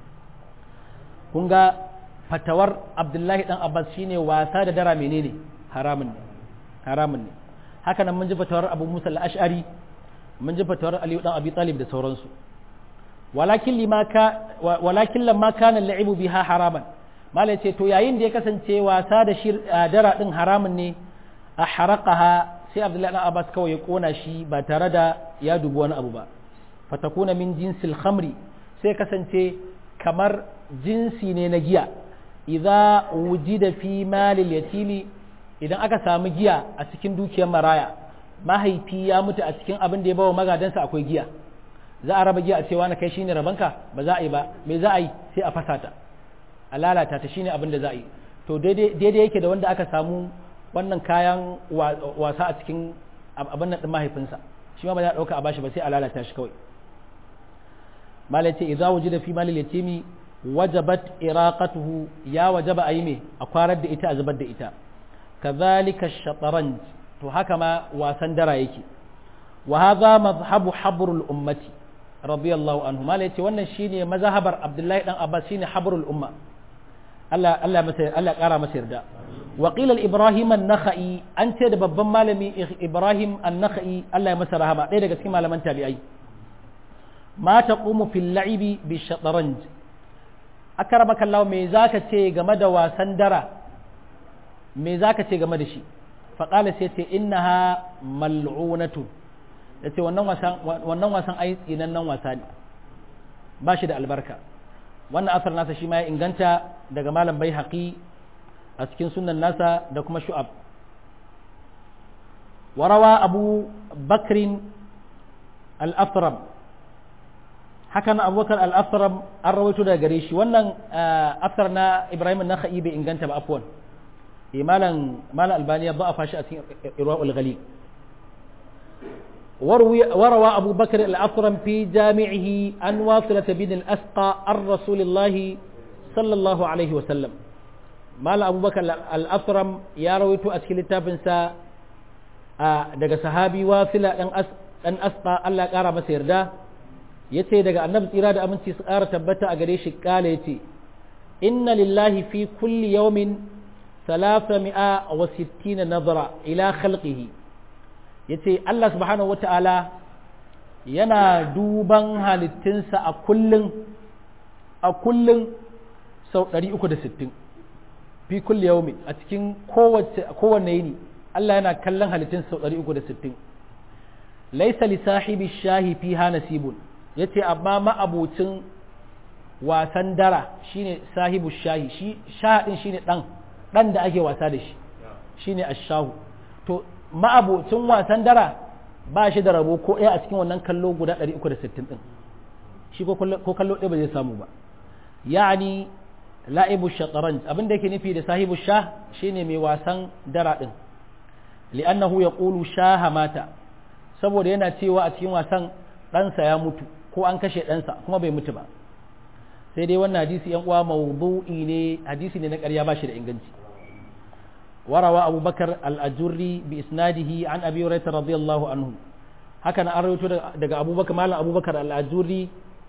kun ga fatawar Abdullahi dan Abbas shine wasa da dara menene haramun ne haramun ne haka nan mun ji fatawar Abu Musa al-Ash'ari mun ji fatawar Aliyu dan Abi Talib da sauransu walakin lima ka walakin lamma kana al-la'ibu biha haraman malai ce to yayin da ya kasance wasa da shir dara din haramun ne a haraqaha sai Abdullahi dan Abbas kawai ya kona shi ba tare da ya dubi wani abu ba fatakuna min jinsil khamri sai kasance kamar jinsi ne na giya idza wujida fi malil yatimi idan aka samu giya a cikin dukiyar maraya mahaifi ya mutu a cikin abin da ya bawa magadansa akwai giya za a raba giya a cewa na kai shine rabanka ba za a yi ba me za a yi sai a fasa ta a lalata ta shine abin da za a yi to daidai yake da wanda aka samu wannan kayan wasa a cikin abin nan din mahaifinsa shi ma ba za a dauka a bashi ba sai a lalata shi kawai malai ce idza wujida fi malil yatimi wajabat iraqatuhu ya wajaba ayi me a kwarar da ita a zubar da ita kazalika shataranj to haka ma wasan dara yake wa hadha madhhabu habrul ummati radiyallahu anhu malai ce wannan shine mazhabar abdullahi dan abbas shine habrul umma Allah Allah masa Allah kara masa yarda wa qila ibrahim an-nakhai an ce da babban malami ibrahim an-nakhai Allah ya masa rahama ɗaya daga cikin malaman tabi'ai ma taqumu fil la'ibi bi shataranj akarabaka Allah me zaka ce game da wasan dara me zaka ce game da shi faƙala sai ce innaha mal'unatu ya ce wannan wasan ai nan wasa ne ba shi da albarka wannan asar nasa shi ma ya inganta daga malam bai haƙi a cikin sunan nasa da kuma shu'ab warawa abu bakrin al-afram hakan abubakar al-afram an rawaito daga gare shi wannan asar na ibrahim na bai inganta ba afwan malam malam albani ya ba a fashi a cikin irwa'ul ghali وروى أبو بكر الأثرم في جامعه عن واصلة بن الأسقى عن رسول الله صلى الله عليه وسلم مال أبو بكر الأثرم يا رويت أسكيل تابنسا daga sahabi wasila dan asqa Allah ƙara masa yarda yace daga annabi tsira da aminci su ƙara tabbata a gare shi kala yace inna lillahi fi kulli yawmin ثلاثمائة وستين نظرة إلى خلقه yace Allah subhanahu wata'ala yana duban halittinsa a kullun a kullun sau 360 fi kulli yaumi a cikin kowace kowanne yini Allah yana kallon halittin sau 360 laisa li sahibi shahi fiha nasibun yace amma ma'abucin wasan dara shine sahibu shahi shi shahadin shine dan dan da ake wasa da shi shine ashahu to ma'abocin wasan dara ba shi da rabo ko ɗaya a cikin wannan kallo guda 360 din shi ko kallo ɗaya ba zai samu ba ya'ani la'ibu shataranj abin da yake nufi da sahibu shah shine mai wasan dara din li'annahu yaqulu shaha mata saboda yana cewa a cikin wasan ɗansa ya mutu ko an kashe ɗansa kuma bai mutu ba sai dai wannan hadisi yan uwa mawdu'i ne hadisi ne na ƙarya ba shi da inganci وروى أبو بكر الأجري بإسناده عن أبي هريرة رضي الله عنه هكذا أرويت دقى أبو بكر مالا أبو بكر الأجري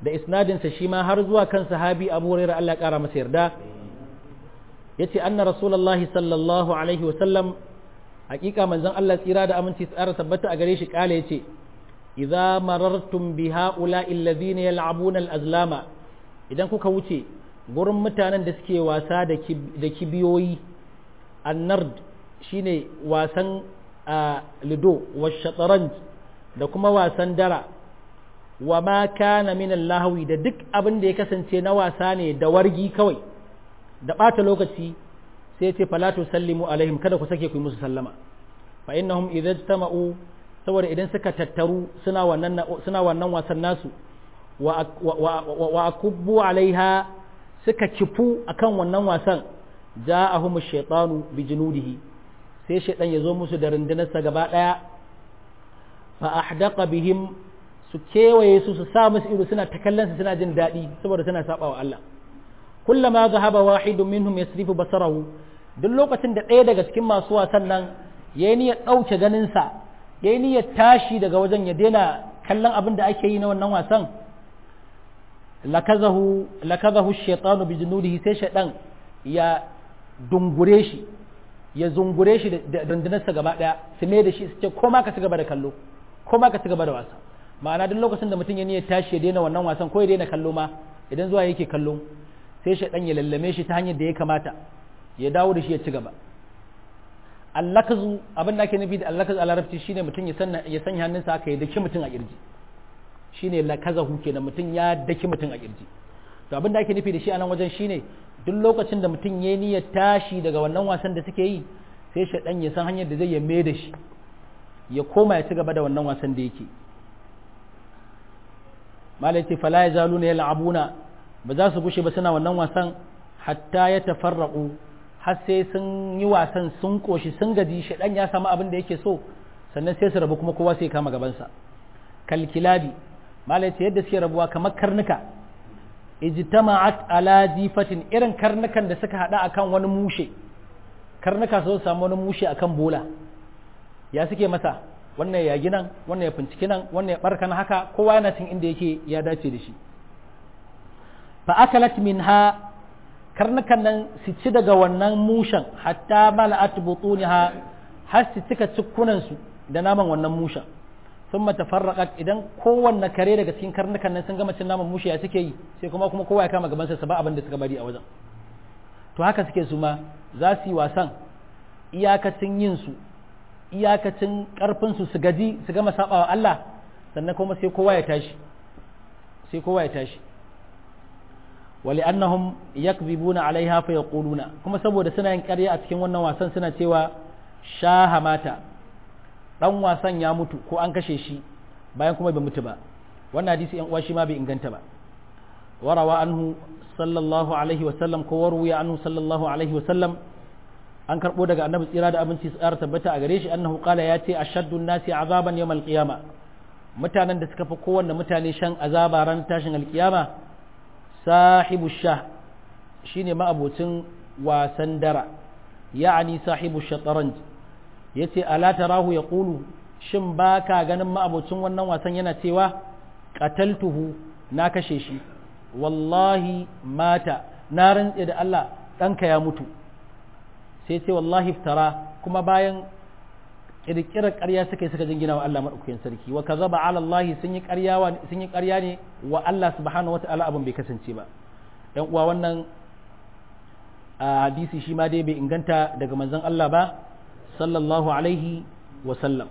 da isnadinsa shi ma har zuwa kan sahabi abu hurairah Allah ya kara masa yarda yace anna rasulullahi sallallahu alaihi wasallam hakika manzon Allah tsira da aminci tsara tabbata a gare shi kala yace idza marartum bi ha'ula'i alladhina yal'abuna al-azlama idan kuka wuce gurin mutanen da suke wasa da kibiyoyi annard shine wasan lido wa shataranj da kuma wasan dara wa ma kana min lahawi da duk abin da ya kasance na wasa ne da wargi kawai da ɓata lokaci sai ce falatu sallimu alaihim kada ku sake ku musu sallama fa innahum idza tama'u saboda idan suka tattaru suna wannan suna wannan wasan nasu wa wa akubbu alaiha suka kifu akan wannan wasan ja'ahum ash-shaytanu bi junudihi sai shaytan ya zo musu da rundunarsa gaba daya fa ahdaqa bihim su kewaye su su sa musu ido suna ta kallon su suna jin daɗi saboda suna saba wa Allah kullama zahaba wahidun minhum yasrifu basarahu duk lokacin da ɗaya daga cikin masu wasan nan yayi niyyar ɗauke ganin sa yayi niyyar tashi daga wajen ya daina kallon abin da ake yi na wannan wasan lakazahu lakazahu ash-shaytanu bi junudihi sai shaydan ya dungure shi ya zungure shi da rundunarsa gaba daya su ne da shi su ce ko ma ka ci gaba da kallo ko ma ka ci gaba da wasa ma'ana duk lokacin da mutum ya niyyar tashi ya daina wannan wasan ko ya daina kallo ma idan zuwa yake kallo sai shaidan ya lallame shi ta hanyar da ya kamata ya dawo da shi ya ci gaba allakazu abin da ake nufi da allakazu a larabci shine mutum ya sanya hannunsa aka ya daki mutum a kirji shine lakazahu kenan mutum ya daki mutum a kirji to abin da ake nufi da shi a nan wajen shine duk lokacin da mutum ya niyyar tashi daga wannan wasan da suke yi sai shaidan ya san hanyar da zai ya mai da shi ya koma ya ci gaba da wannan wasan da yake malai ce fala ya zalu ne yal'abuna ba za su gushe ba suna wannan wasan hatta ya tafarraqu har sai sun yi wasan sun koshi sun gaji shaɗan ya samu abin da yake so sannan sai su rabu kuma kowa sai kama gabansa kalkilabi malai ce yadda suke rabuwa kamar karnuka ijtama'at ala jifatin irin karnukan da suka hada akan wani mushe karnuka su samu wani mushe akan bola ya suke masa wannan ya ginan wannan ya finciki nan wannan ya barkan haka kowa yana cin inda yake ya dace da shi fa akalat minha karnukan nan su ci daga wannan mushen hatta mala'at butuniha har su cika cikkunan su da naman wannan mushen thumma tafarraqat idan kowanne kare daga cikin karnukan nan sun gama cin naman mushe ya suke yi sai kuma kuma kowa ya kama gaban sa ba abin da suka bari a wajen to haka suke su ma za su yi wasan iyakacin yin su iyakacin ƙarfinsu su gaji su gama saba wa Allah sannan kuma sai kowa ya tashi sai kowa ya tashi wali annahum yakzibuna alaiha fa yaquluna kuma saboda suna yin ƙarya a cikin wannan wasan suna cewa shaha mata dan wasan ya mutu ko an kashe shi bayan kuma bai mutu ba wannan hadisi yan uwa shi ma bai inganta ba warawa anhu sallallahu alaihi wa sallam ko warwiya anhu sallallahu alaihi wa sallam an karɓo daga annabi tsira da abinci su ƙara tabbata a gare shi annahu qala ya ce ashaddu nasi azaban yawmal qiyama mutanen da suka fi kowanne mutane shan azaba ran tashin alkiyama sahibu shah shine ma'abocin wasan dara ya'ani sahibu shataranj yace ala tarahu yaqulu shin baka ganin ma'abocin wannan wasan yana cewa qataltuhu na kashe shi wallahi mata na rantse da Allah ɗanka ya mutu sai ce wallahi iftara kuma bayan kirkirar ƙarya suka yi suka jingina wa Allah madaukakin sarki wa kazaba ala Allah sun yi ƙarya sun yi ƙarya ne wa Allah subhanahu wataala abin bai kasance ba yan uwa wannan hadisi shi ma dai bai inganta daga manzon Allah ba sallallahu alaihi wa sallam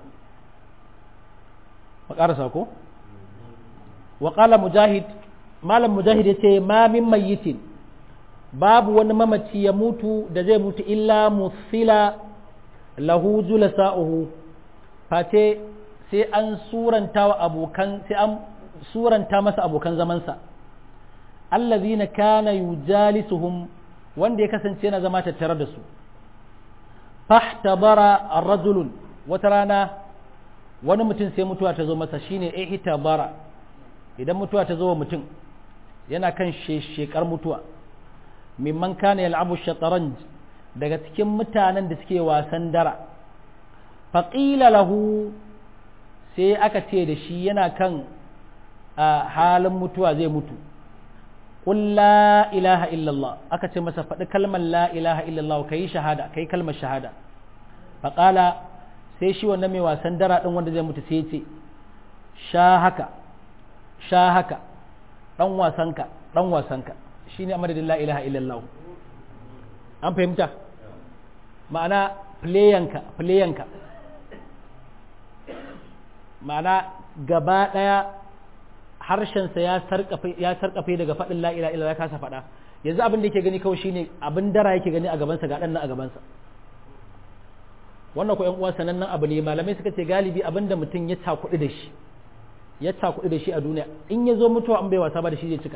wa ƙarasa ko wa qala mujahid malam mujahid yace ma min mayyitin babu wani mamaci ya mutu da zai mutu illa musila lahu julasa'uhu face sai an suranta wa abokan sai an suranta masa abokan zamansa allazina kana yujalisuhum wanda ya kasance yana zama tattare da su fahtabara ar-rajulun wata rana wani mutum sai mutuwa ta zo masa shine ihtabara idan mutuwa ta zo wa mutum yana kan shekar mutuwa mimman kana yal'abu shataranj daga cikin mutanen da suke wasan dara faqila lahu sai aka ce da shi yana kan a halin mutuwa zai mutu qul la ilaha illallah aka ce masa faɗi kalmar la ilaha illallah kai shahada kai kalmar shahada faƙala sai shi wannan mai wasan dara ɗin wanda zai mutu sai ya ce sha haka sha haka ɗan wasanka ɗan wasanka shi ne a madadin la ilaha illallah an fahimta ma'ana playanka playanka ma'ana gaba ɗaya harshensa ya sarƙafe daga faɗin la ilaha illallah ya kasa faɗa yanzu abin da yake gani kawai shine abin dara yake gani a gabansa ga ɗan nan a gabansa wannan ko ƴan uwa sanannen abu ne malamai suka ce galibi abin da mutum ya cakuɗi da shi ya cakuɗi da shi a duniya in ya zo mutuwa an bai wasa ba da shi zai cika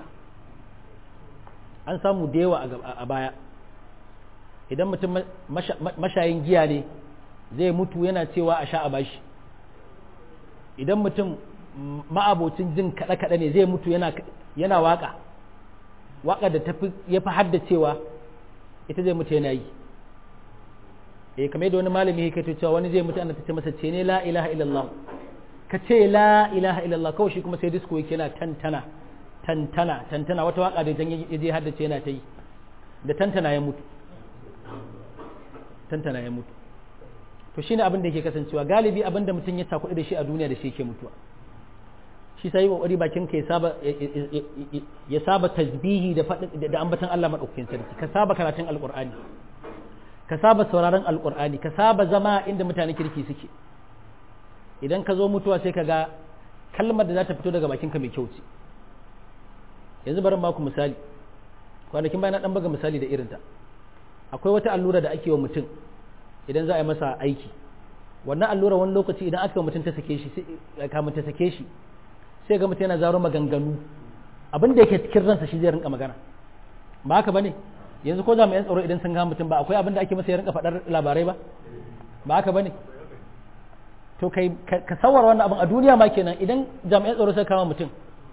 an samu da yawa a baya idan mutum mashayin giya ne zai mutu yana cewa a sha a bashi idan mutum ma'abocin jin kaɗe-kaɗe ne zai mutu yana waƙa waƙa da ya fi haddacewa ita zai mutu yana yi eh kamar da wani malami ya cewa wani zai mutu ana ta ce masa ce ne la ilaha illallah ka ce la ilaha illallah kawai shi kuma sai disco yake yana tantana tantana tantana wata waka da jan ya je haddace yana ta yi da tantana ya mutu tantana ya mutu to shine abin da yake kasancewa galibi abin da mutum ya takuɗi da shi a duniya da shi yake mutuwa shi sai kokari bakin ka ya saba ya saba tasbihi da da ambatan Allah madaukakin sarki ka saba karatun alqur'ani ka saba sauraron alqur'ani ka saba zama inda mutane kirki suke idan ka zo mutuwa sai ka ga kalmar da za ta fito daga bakinka mai kyau ce yanzu bari baku misali kwanakin bayan na dan baga misali da irinta akwai wata allura da ake wa mutum idan za a yi masa aiki wannan allura wani lokaci idan aka mutum ta sake shi kamun ta sake shi sai ga mutum yana zaro maganganu abin da yake cikin ransa shi zai rinka magana ba haka bane yanzu ko jami'an tsaro idan sun ga mutum ba akwai abin da ake masa ya rinka faɗar labarai ba ba haka bane to kai ka sawar wannan abin a duniya ma kenan idan jami'an tsaro suka kama mutum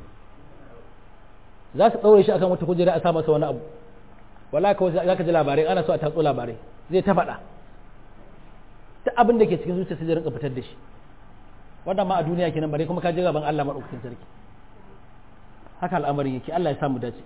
za su ɗaure shi akan wata kujera a sa masa wani abu wala kawai za ka ji labarai ana so a tatso labarai zai ta faɗa ta abin da ke cikin zuciya sai zai rinka fitar da shi wannan ma a duniya kenan bare kuma ka je gaban Allah madaukakin sarki haka al'amarin yake Allah ya samu dace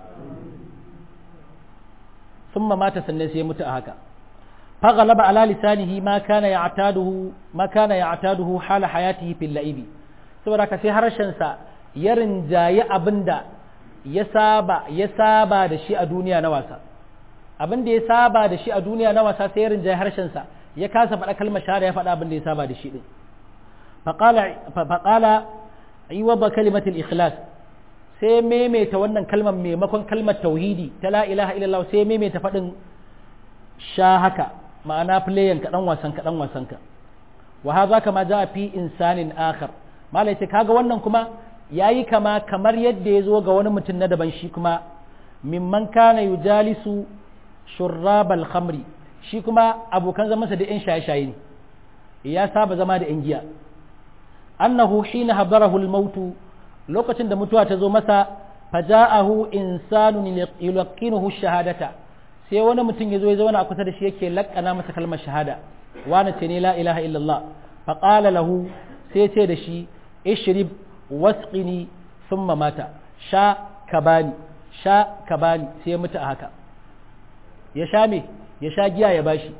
ثم مات sannan sai ya mutu a haka فغلب على لسانه ما كان يعتاده ما كان يعتاده حال حياته في اللعب saboda ka sai harshen sa ya rinjayi abinda ya saba ya saba da shi a duniya na wasa abinda ya saba da shi a duniya na wasa sai ya rinjayi harshen sa ya kasa faɗa kalmar shahada ya faɗa abinda ya saba da shi din faqala faqala ayyuba kalimatul ikhlas sai maimaita wannan kalmar maimakon kalmar tauhidi ta la ilaha illallah sai maimaita faɗin sha haka ma'ana playan ka dan wasan ka dan wasan ka wa hadha kama jaa fi insanin akhar malai ce kaga wannan kuma yayi kama kamar yadda ya zo ga wani mutum na daban shi kuma mimman kana yujalisu shurrabal khamri shi kuma abokan zamansa da yan shaye-shaye ne ya saba zama da yan giya annahu hina habarahu al-maut lokacin da mutuwa ta zo masa faja'ahu insanun yulqinuhu shahadata sai wani mutum ya zo ya zauna a kusa da shi yake lakkana masa kalmar shahada wani ce ne la ilaha illallah faqala lahu sai ce da shi ishrib wasqini thumma mata sha ka bani sha ka bani sai ya mutu a haka ya sha me ya sha giya ya bashi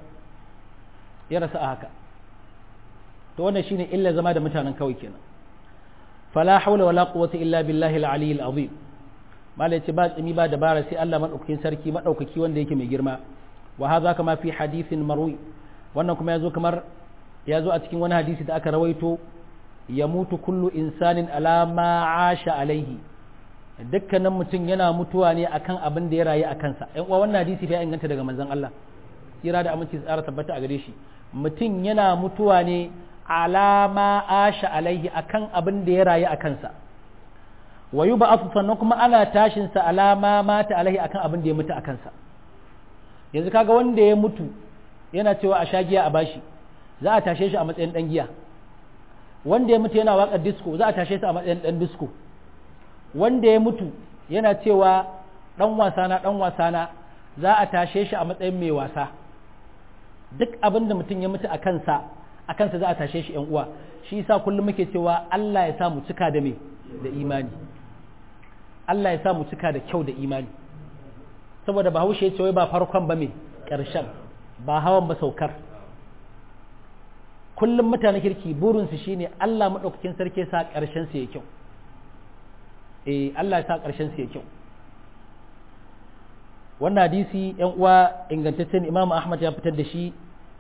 ya rasa a haka to wannan shine illa zama da mutanen kawai kenan fala hawla wala quwwata illa billahi al-ali al-azim malai ce ba tsimi ba dabara sai Allah madaukakin sarki madaukaki wanda yake mai girma wa hadha kama fi hadithin marwi wannan kuma yazo kamar yazo a cikin wani hadisi da aka rawaito ya mutu kullu insanin ala ma asha alaihi dukkanin mutum yana mutuwa ne akan abin da ya rayu a kansa ɗan uwa wannan hadisi ya inganta daga manzon Allah kira da aminci tsara tabbata a gare shi mutum yana mutuwa ne ala ma asha alaihi akan abin da ya rayu a kansa wa yi ba'afu sannan kuma ana tashinsa alama mata alaihi akan abin da ya mutu a kansa yanzu kaga wanda ya mutu yana cewa a sha giya a bashi za a tashe shi a matsayin dan giya wanda ya mutu yana waƙar disco za a tashe shi a matsayin dan disco wanda ya mutu yana cewa dan wasa na dan wasa na za a tashe shi a matsayin mai wasa duk abin da mutum ya mutu a kansa a kansa za a tashe shi yan uwa shi yasa kullum muke cewa Allah ya sa mu cika da me da imani Allah ya sa mu cika da kyau da imani saboda bahaushe ya ce wai ba farkon ba me ƙarshen ba hawan ba saukar kullum mutane kirki burinsu shine Allah maɗaukakin sarki sa ƙarshen su ya kyau eh Allah ya sa ƙarshen su ya kyau wannan hadisi yan uwa ingantaccen Imam Ahmad ya fitar da shi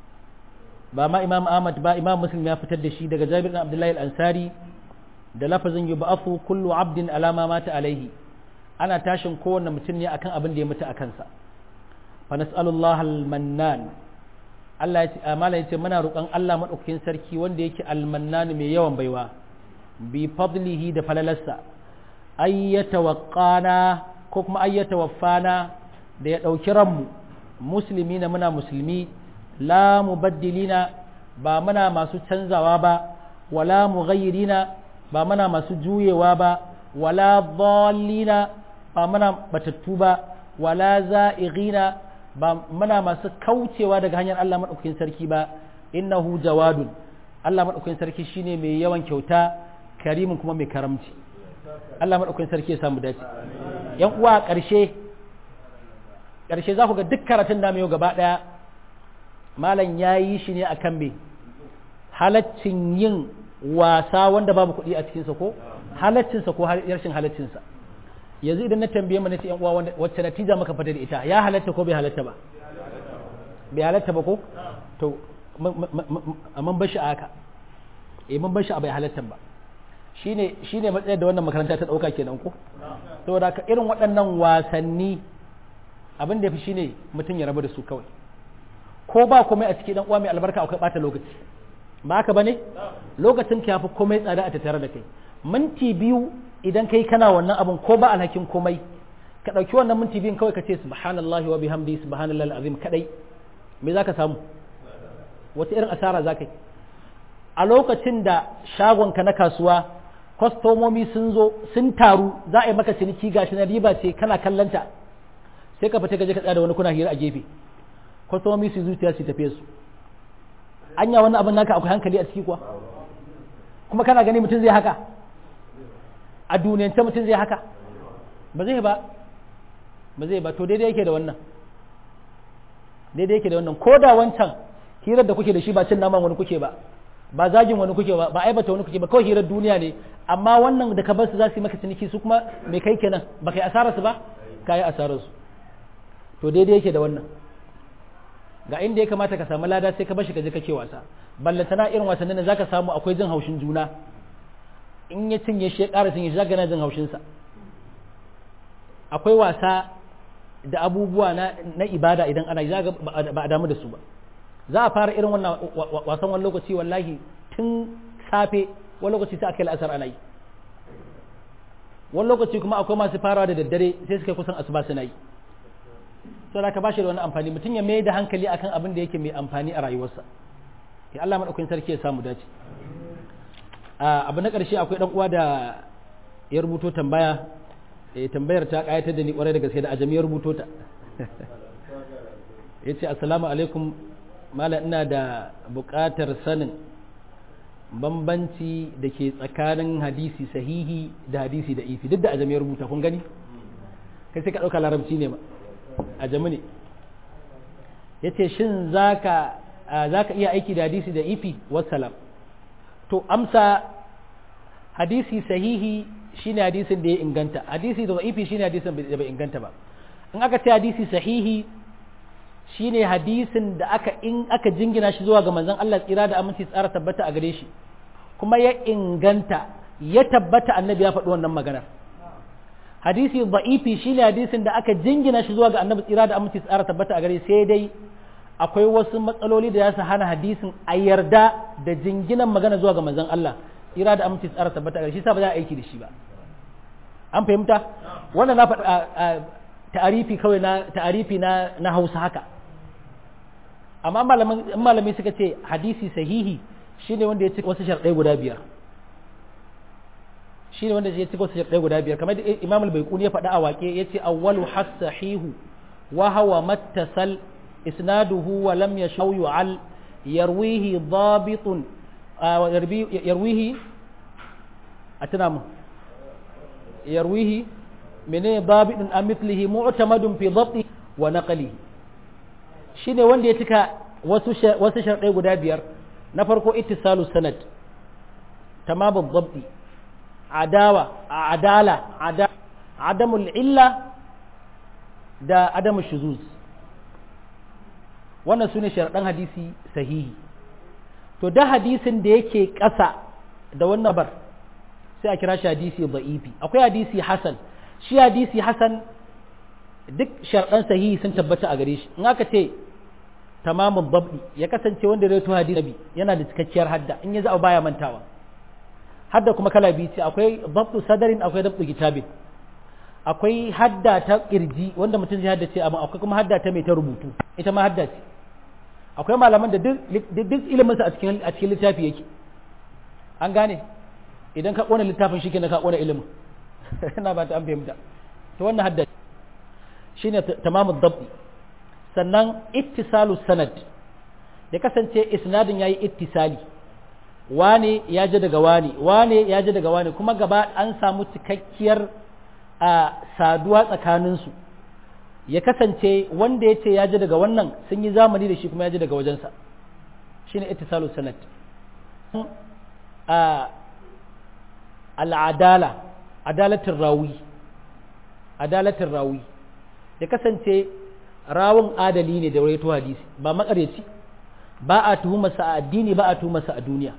ba ma Imam Ahmad ba Imam Muslim ya fitar da shi daga Jabir bin Abdullahi al-Ansari da lafazin yub'athu kullu 'abdin alama mata alaihi ana tashin kowanne mutum ne akan abin da ya mutu a kansa fa nas'alullaha al-mannan Allah ya ce amala ya ce muna roƙon Allah madaukakin sarki wanda yake al-mannan mai yawan baiwa bi fadlihi da falalarsa ayyata waqana ko kuma ayyata waffana da ya ɗauki ranmu musulmi na muna musulmi la mubaddilina ba muna masu canzawa ba wala mughayyirina ba muna masu juyewa ba wala dhallina ba muna batattu ba wala za'ighina ba muna masu kaucewa daga hanyar Allah madaukakin sarki ba innahu jawadun Allah madaukakin sarki shine mai yawan kyauta karimin kuma mai karamci Allah madaukakin sarki ya samu dace yan uwa ƙarshe ƙarshe za ku ga duk karatun da yau gaba ɗaya malam ya yi shi ne a kan me halaccin yin wasa wanda babu kuɗi a cikinsa ko halaccinsa ko rashin halaccinsa yanzu idan na tambaye mu na ce yan uwa wacce natija maka fita da ita ya halatta ko bai halatta ba bai halatta ba ko to mun bar shi a haka eh mun bar shi a bai halatta ba shine shine matsayar da wannan makaranta ta dauka kenan ko saboda ka irin waɗannan wasanni abin da fi shine mutum ya rabu da su kawai ko ba komai a cikin dan uwa mai albarka akwai bata lokaci ba haka bane lokacin ka yafi komai tsada a tattare da kai minti biyu idan kai kana wannan abin ko ba alhakin komai ka dauki wannan minti biyun kawai ka ce subhanallahi wa bihamdi subhanallahi alazim kadai me zaka samu wata irin asara zaka yi a lokacin da shagonka na kasuwa kwastomomi sun zo sun taru za a yi maka ciniki gashi na riba ce kana kallanta sai ka fita ka je ka tsaya da wani kuna hira a gefe kwastomomi su zuciya su tafiye su anya wannan abin naka akwai hankali a ciki kuwa kuma kana gani mutum zai haka a duniyance mutum zai haka ba zai ba ba zai ba to daidai yake da wannan daidai yake da wannan ko da wancan hirar da kuke da shi ba cin naman wani kuke ba ba zagin wani kuke ba ba aibata wani kuke ba kawai hirar duniya ne amma wannan da ka bar su za su yi maka ciniki su kuma me kai kenan ba kai asarar su ba ka yi asarar su to daidai yake da wannan ga inda ya kamata ka samu lada sai ka bashi ka je kake wasa ballantana irin wasannin da zaka samu akwai jin haushin juna in ya cinye shi ya ƙara cinye shi zaka na jin haushin sa akwai wasa da abubuwa na, na ibada idan ana yi zaga ba a damu da su ba za a fara irin wannan wasan wani lokaci wallahi tun safe wani lokaci sai aka yi la'asar ana yi wani lokaci kuma akwai masu farawa da daddare sai suka kusan asuba suna yi sau da ka ba shi da wani amfani mutum ya mai da hankali akan abin da yake mai amfani a rayuwarsa ya Allah maɗaukin sarki ya samu dace abu na ƙarshe akwai ɗan uwa da ya rubuto tambaya tambayar ta ƙayatar da ni ƙwarai da gaske da ajami ya rubuto ta ya ce assalamu alaikum malam ina da buƙatar sanin bambanci da ke tsakanin hadisi sahihi da hadisi da ifi duk da ajami ya rubuta kun gani kai sai ka ɗauka larabci ne ba ajami ne ya ce shin za ka iya aiki da hadisi da ifi wassalam to amsa hadisi sahihi shine hadisin da ya inganta hadisi da ifi shine hadisin da bai inganta ba in aka ce hadisi sahihi shine hadisin da aka in aka jingina shi zuwa ga manzon Allah tsira da aminci tsara tabbata a gare shi kuma ya inganta ya tabbata annabi ya faɗi wannan maganar hadisi da'ifi shine hadisin da aka jingina shi zuwa ga annabi tsira da aminci tsara tabbata a gare sai dai akwai wasu matsaloli da ya su hana hadisin a yarda da jinginan magana zuwa ga manzon Allah tsira da aminci tsara tabbata a gare shi sa ba za a aiki da shi ba an fahimta wannan na faɗa ta'arifi kawai na ta'arifi na na Hausa haka amma malamai suka ce hadisi sahihi shine wanda ya ci wasu sharɗai guda biyar shine wanda ya ci wasu sharɗai guda biyar kamar da Imam al-Baiquni ya faɗa a waƙe yace awwalu has-sahihu wa huwa mattasal isnaduhu wa lam yashaw yu'al yarwihi dhabitun yarwihi atana mu yarwihi menene babidun an mithlihi mu'tamadun fi dhabti wa naqlihi shine wanda ya cika wasu wasu sharɗai guda biyar na farko ittisalu sanad tamamu dhabti adawa adala ada adamul illa da adamu shuzuz wannan sune sharaɗan hadisi sahihi to da hadisin da yake ƙasa da wannan bar sai a kira shi hadisi da'ifi akwai hadisi hasan shi hadisi hasan duk sharɗan sahihi sun tabbata a gare shi in aka ce tamamun babdi ya kasance wanda ya rawaito hadisi nabi yana da cikakkiyar hadda in ya za baya mantawa hadda kuma kala biyu ce akwai babdu sadarin akwai dabdu kitabin akwai hadda ta kirji wanda mutum zai haddace amma akwai kuma hadda ta mai ta rubutu ita ma hadda ce akwai malaman da duk ilimin sa a cikin a cikin littafi yake an gane idan ka kona littafin shi kenan ka kona ilimin ina ba ta an fahimta to wannan hadda shine tamamud dabbi sannan ittisalu sanad ya kasance isnadin yayi ittisali wane ya ji daga wane wane ya ji daga wane kuma gaba an samu cikakkiyar a saduwa tsakaninsu ya kasance wanda ya ce ya ji daga wannan sun yi zamani da shi kuma ya ji daga wajensa shine ittisalu sanad al'adala adalatin rawi adalatin rawi ya kasance rawun adali ne da rawaito hadisi ba makareci ba a tuhumarsa a addini ba a tuhumarsa a duniya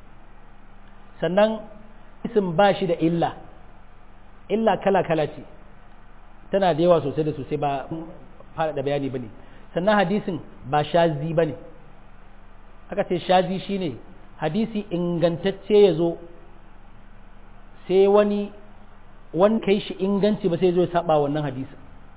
sannan isim ba shi da illa illa kala-kala ce tana da yawa sosai da sosai ba faɗaɗa bayani ba ne sannan hadisin ba shazi ba ne aka ce shazi shine hadisi ingantacce ya zo sai wani wani kai shi inganci ba sai zo ya saba wannan hadisi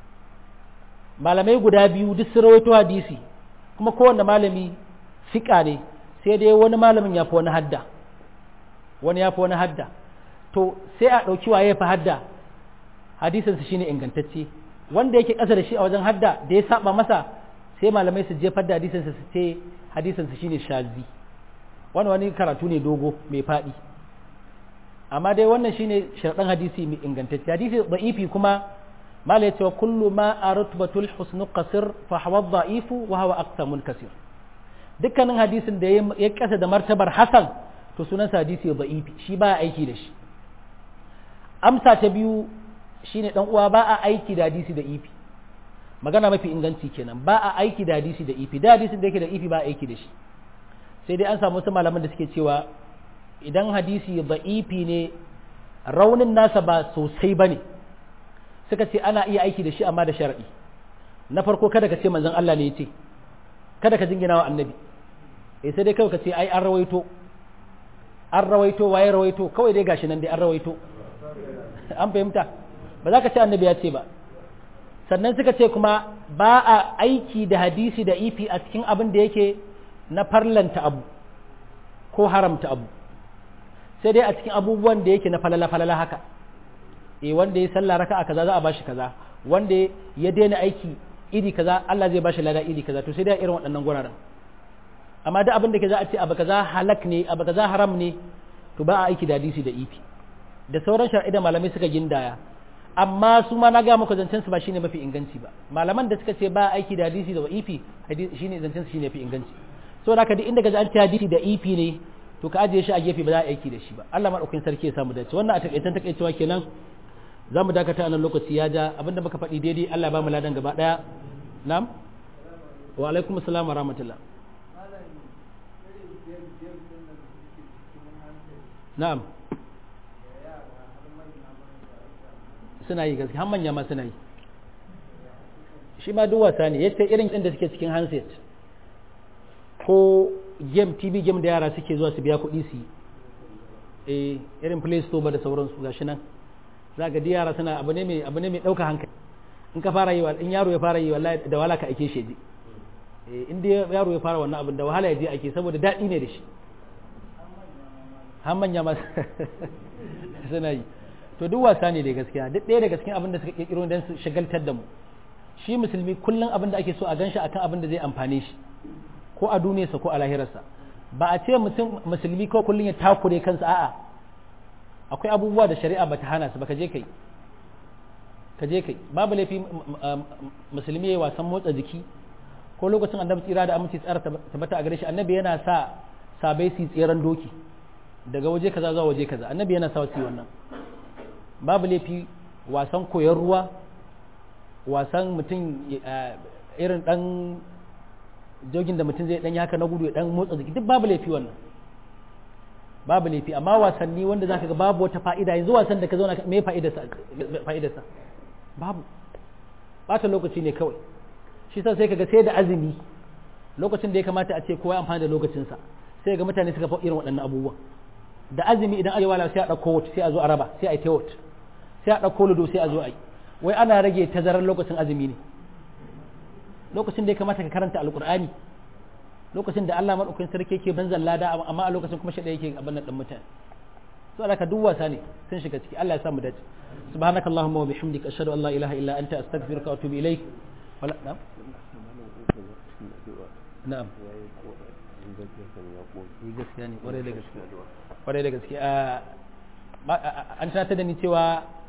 malamai guda biyu duk sun rawaito hadisi kuma kowanne malami fiƙa ne sai dai wani malamin ya fi wani hadda wani ya fi wani hadda to sai a ɗauki waye ya fi hadda hadisinsa shine ingantacce wanda yake ƙasa da shi a wajen hadda da ya saba masa sai malamai su jefar da hadisinsa su ce hadisinsa shine shazi wani wani karatu ne dogo mai faɗi amma dai wannan shine sharɗan hadisi mai ingantacce hadisi da'ifi kuma mala ya ce wa kullu ma a rutbatul husnu qasir fa hawa da'ifu wa hawa aqsamul kasir dukkanin hadisin da ya kasa da martabar hasan to sunansa hadisi da'ifi shi ba aiki da shi amsa ta biyu shine dan uwa ba a aiki da hadisi da ifi magana mafi inganci kenan ba a aiki da hadisi da ifi da hadisin da yake da ifi ba a aiki da shi sai dai an samu wasu malaman da suke cewa idan hadisi da ifi ne raunin nasa ba sosai bane suka ce ana iya aiki da shi amma da sharadi na farko kada ka ce manzon Allah ne ya ce kada ka jingina wa annabi eh sai dai kawai ka ce ai an rawaito an rawaito waye rawaito kawai dai gashi nan dai an rawaito an fahimta ba za ka ce annabi ya ce ba sannan suka ce kuma ba a aiki da hadisi da ifi a cikin abin da yake na farlanta abu ko haramta abu sai dai a cikin abubuwan da yake na falala-falala haka e wanda ya sallah raka a kaza za a bashi kaza wanda ya daina aiki iri kaza Allah zai bashi lada iri kaza to sai dai irin waɗannan guraren amma duk abin da ke za a ce abu kaza halak ne abu kaza haram ne to ba a aiki da hadisi da ifi da sauran shar'i da malamai suka gindaya amma su ma na ga muku zancen su ba shine mafi inganci ba malaman da suka ce ba aiki da hadisi da wa'ifi shine zancen su shine mafi inganci so da ka duk inda ga an ce hadisi da ifi ne to ka ajiye shi a gefe ba za a aiki da shi ba Allah madaukakin sarki ya samu dace wannan a takaitan takaicewa kenan za mu dakata a nan lokaci ya ja abinda muka faɗi daidai Allah ya ba mu ladan gaba daya na'am wa alaikum assalam wa rahmatullah na'am suna yi gaske har manya ma suna yi shi ma duk wasa ne yace irin inda suke cikin handset ko game tv game da yara suke zuwa su biya kuɗi su yi eh irin play store ba da sauransu gashi nan za ga yara suna abu ne mai abu ne mai ɗauka hankali in ka fara yi in yaro ya fara yi wallahi da wahala ka ake shi je eh in dai yaro ya fara wannan abin da wahala ya je ake saboda daɗi ne da shi har manya ma suna yi to duk wasa ne da gaskiya duk ɗaya daga cikin abin da suka kirkiro don su shagaltar da mu shi musulmi kullum abin da ake so a ganshi akan abin da zai amfane shi ko a duniyarsa ko a lahirarsa ba a ce mutum musulmi ko kullum ya takure kansa a'a akwai abubuwa da shari'a bata hana su baka je kai ka je kai babu laifi musulmi ya wasan motsa jiki ko lokacin annabi tsira da aminci tsara tabbata a gare shi annabi yana sa sabai su tseren doki daga waje kaza zuwa waje kaza annabi yana sa wasu wannan babu laifi wasan koyon ruwa wasan mutum irin dan jogin da mutum zai dan haka na gudu ya dan motsa jiki duk babu laifi wannan babu laifi amma wasanni wanda zaka ga babu wata fa'ida yanzu wasan da ka zauna me fa'idarsa fa'idarsa babu bata lokaci ne kawai shi sa sai kaga sai da azumi lokacin da ya kamata a ce kowa amfani da lokacinsa sai ga mutane suka fi irin waɗannan abubuwan da azumi idan arewa la sai a ɗauko wata sai a zo a raba sai a yi tewot sai a ɗauko ludo sai a zo a yi wai ana rage tazarar lokacin azumi ne lokacin da ya kamata ka karanta alkur'ani lokacin da Allah madaukakin sarki yake banzan lada amma a lokacin kuma shi yake abin nan mutane so da ka duk wasa ne sun shiga ciki Allah ya sa mu dace subhanakallahumma wa bihamdika ashhadu an la ilaha illa anta astaghfiruka wa atubu ilaik wala na'am na'am gaskiya ne kwarai da gaske kwarai da gaske an tunatar da ni cewa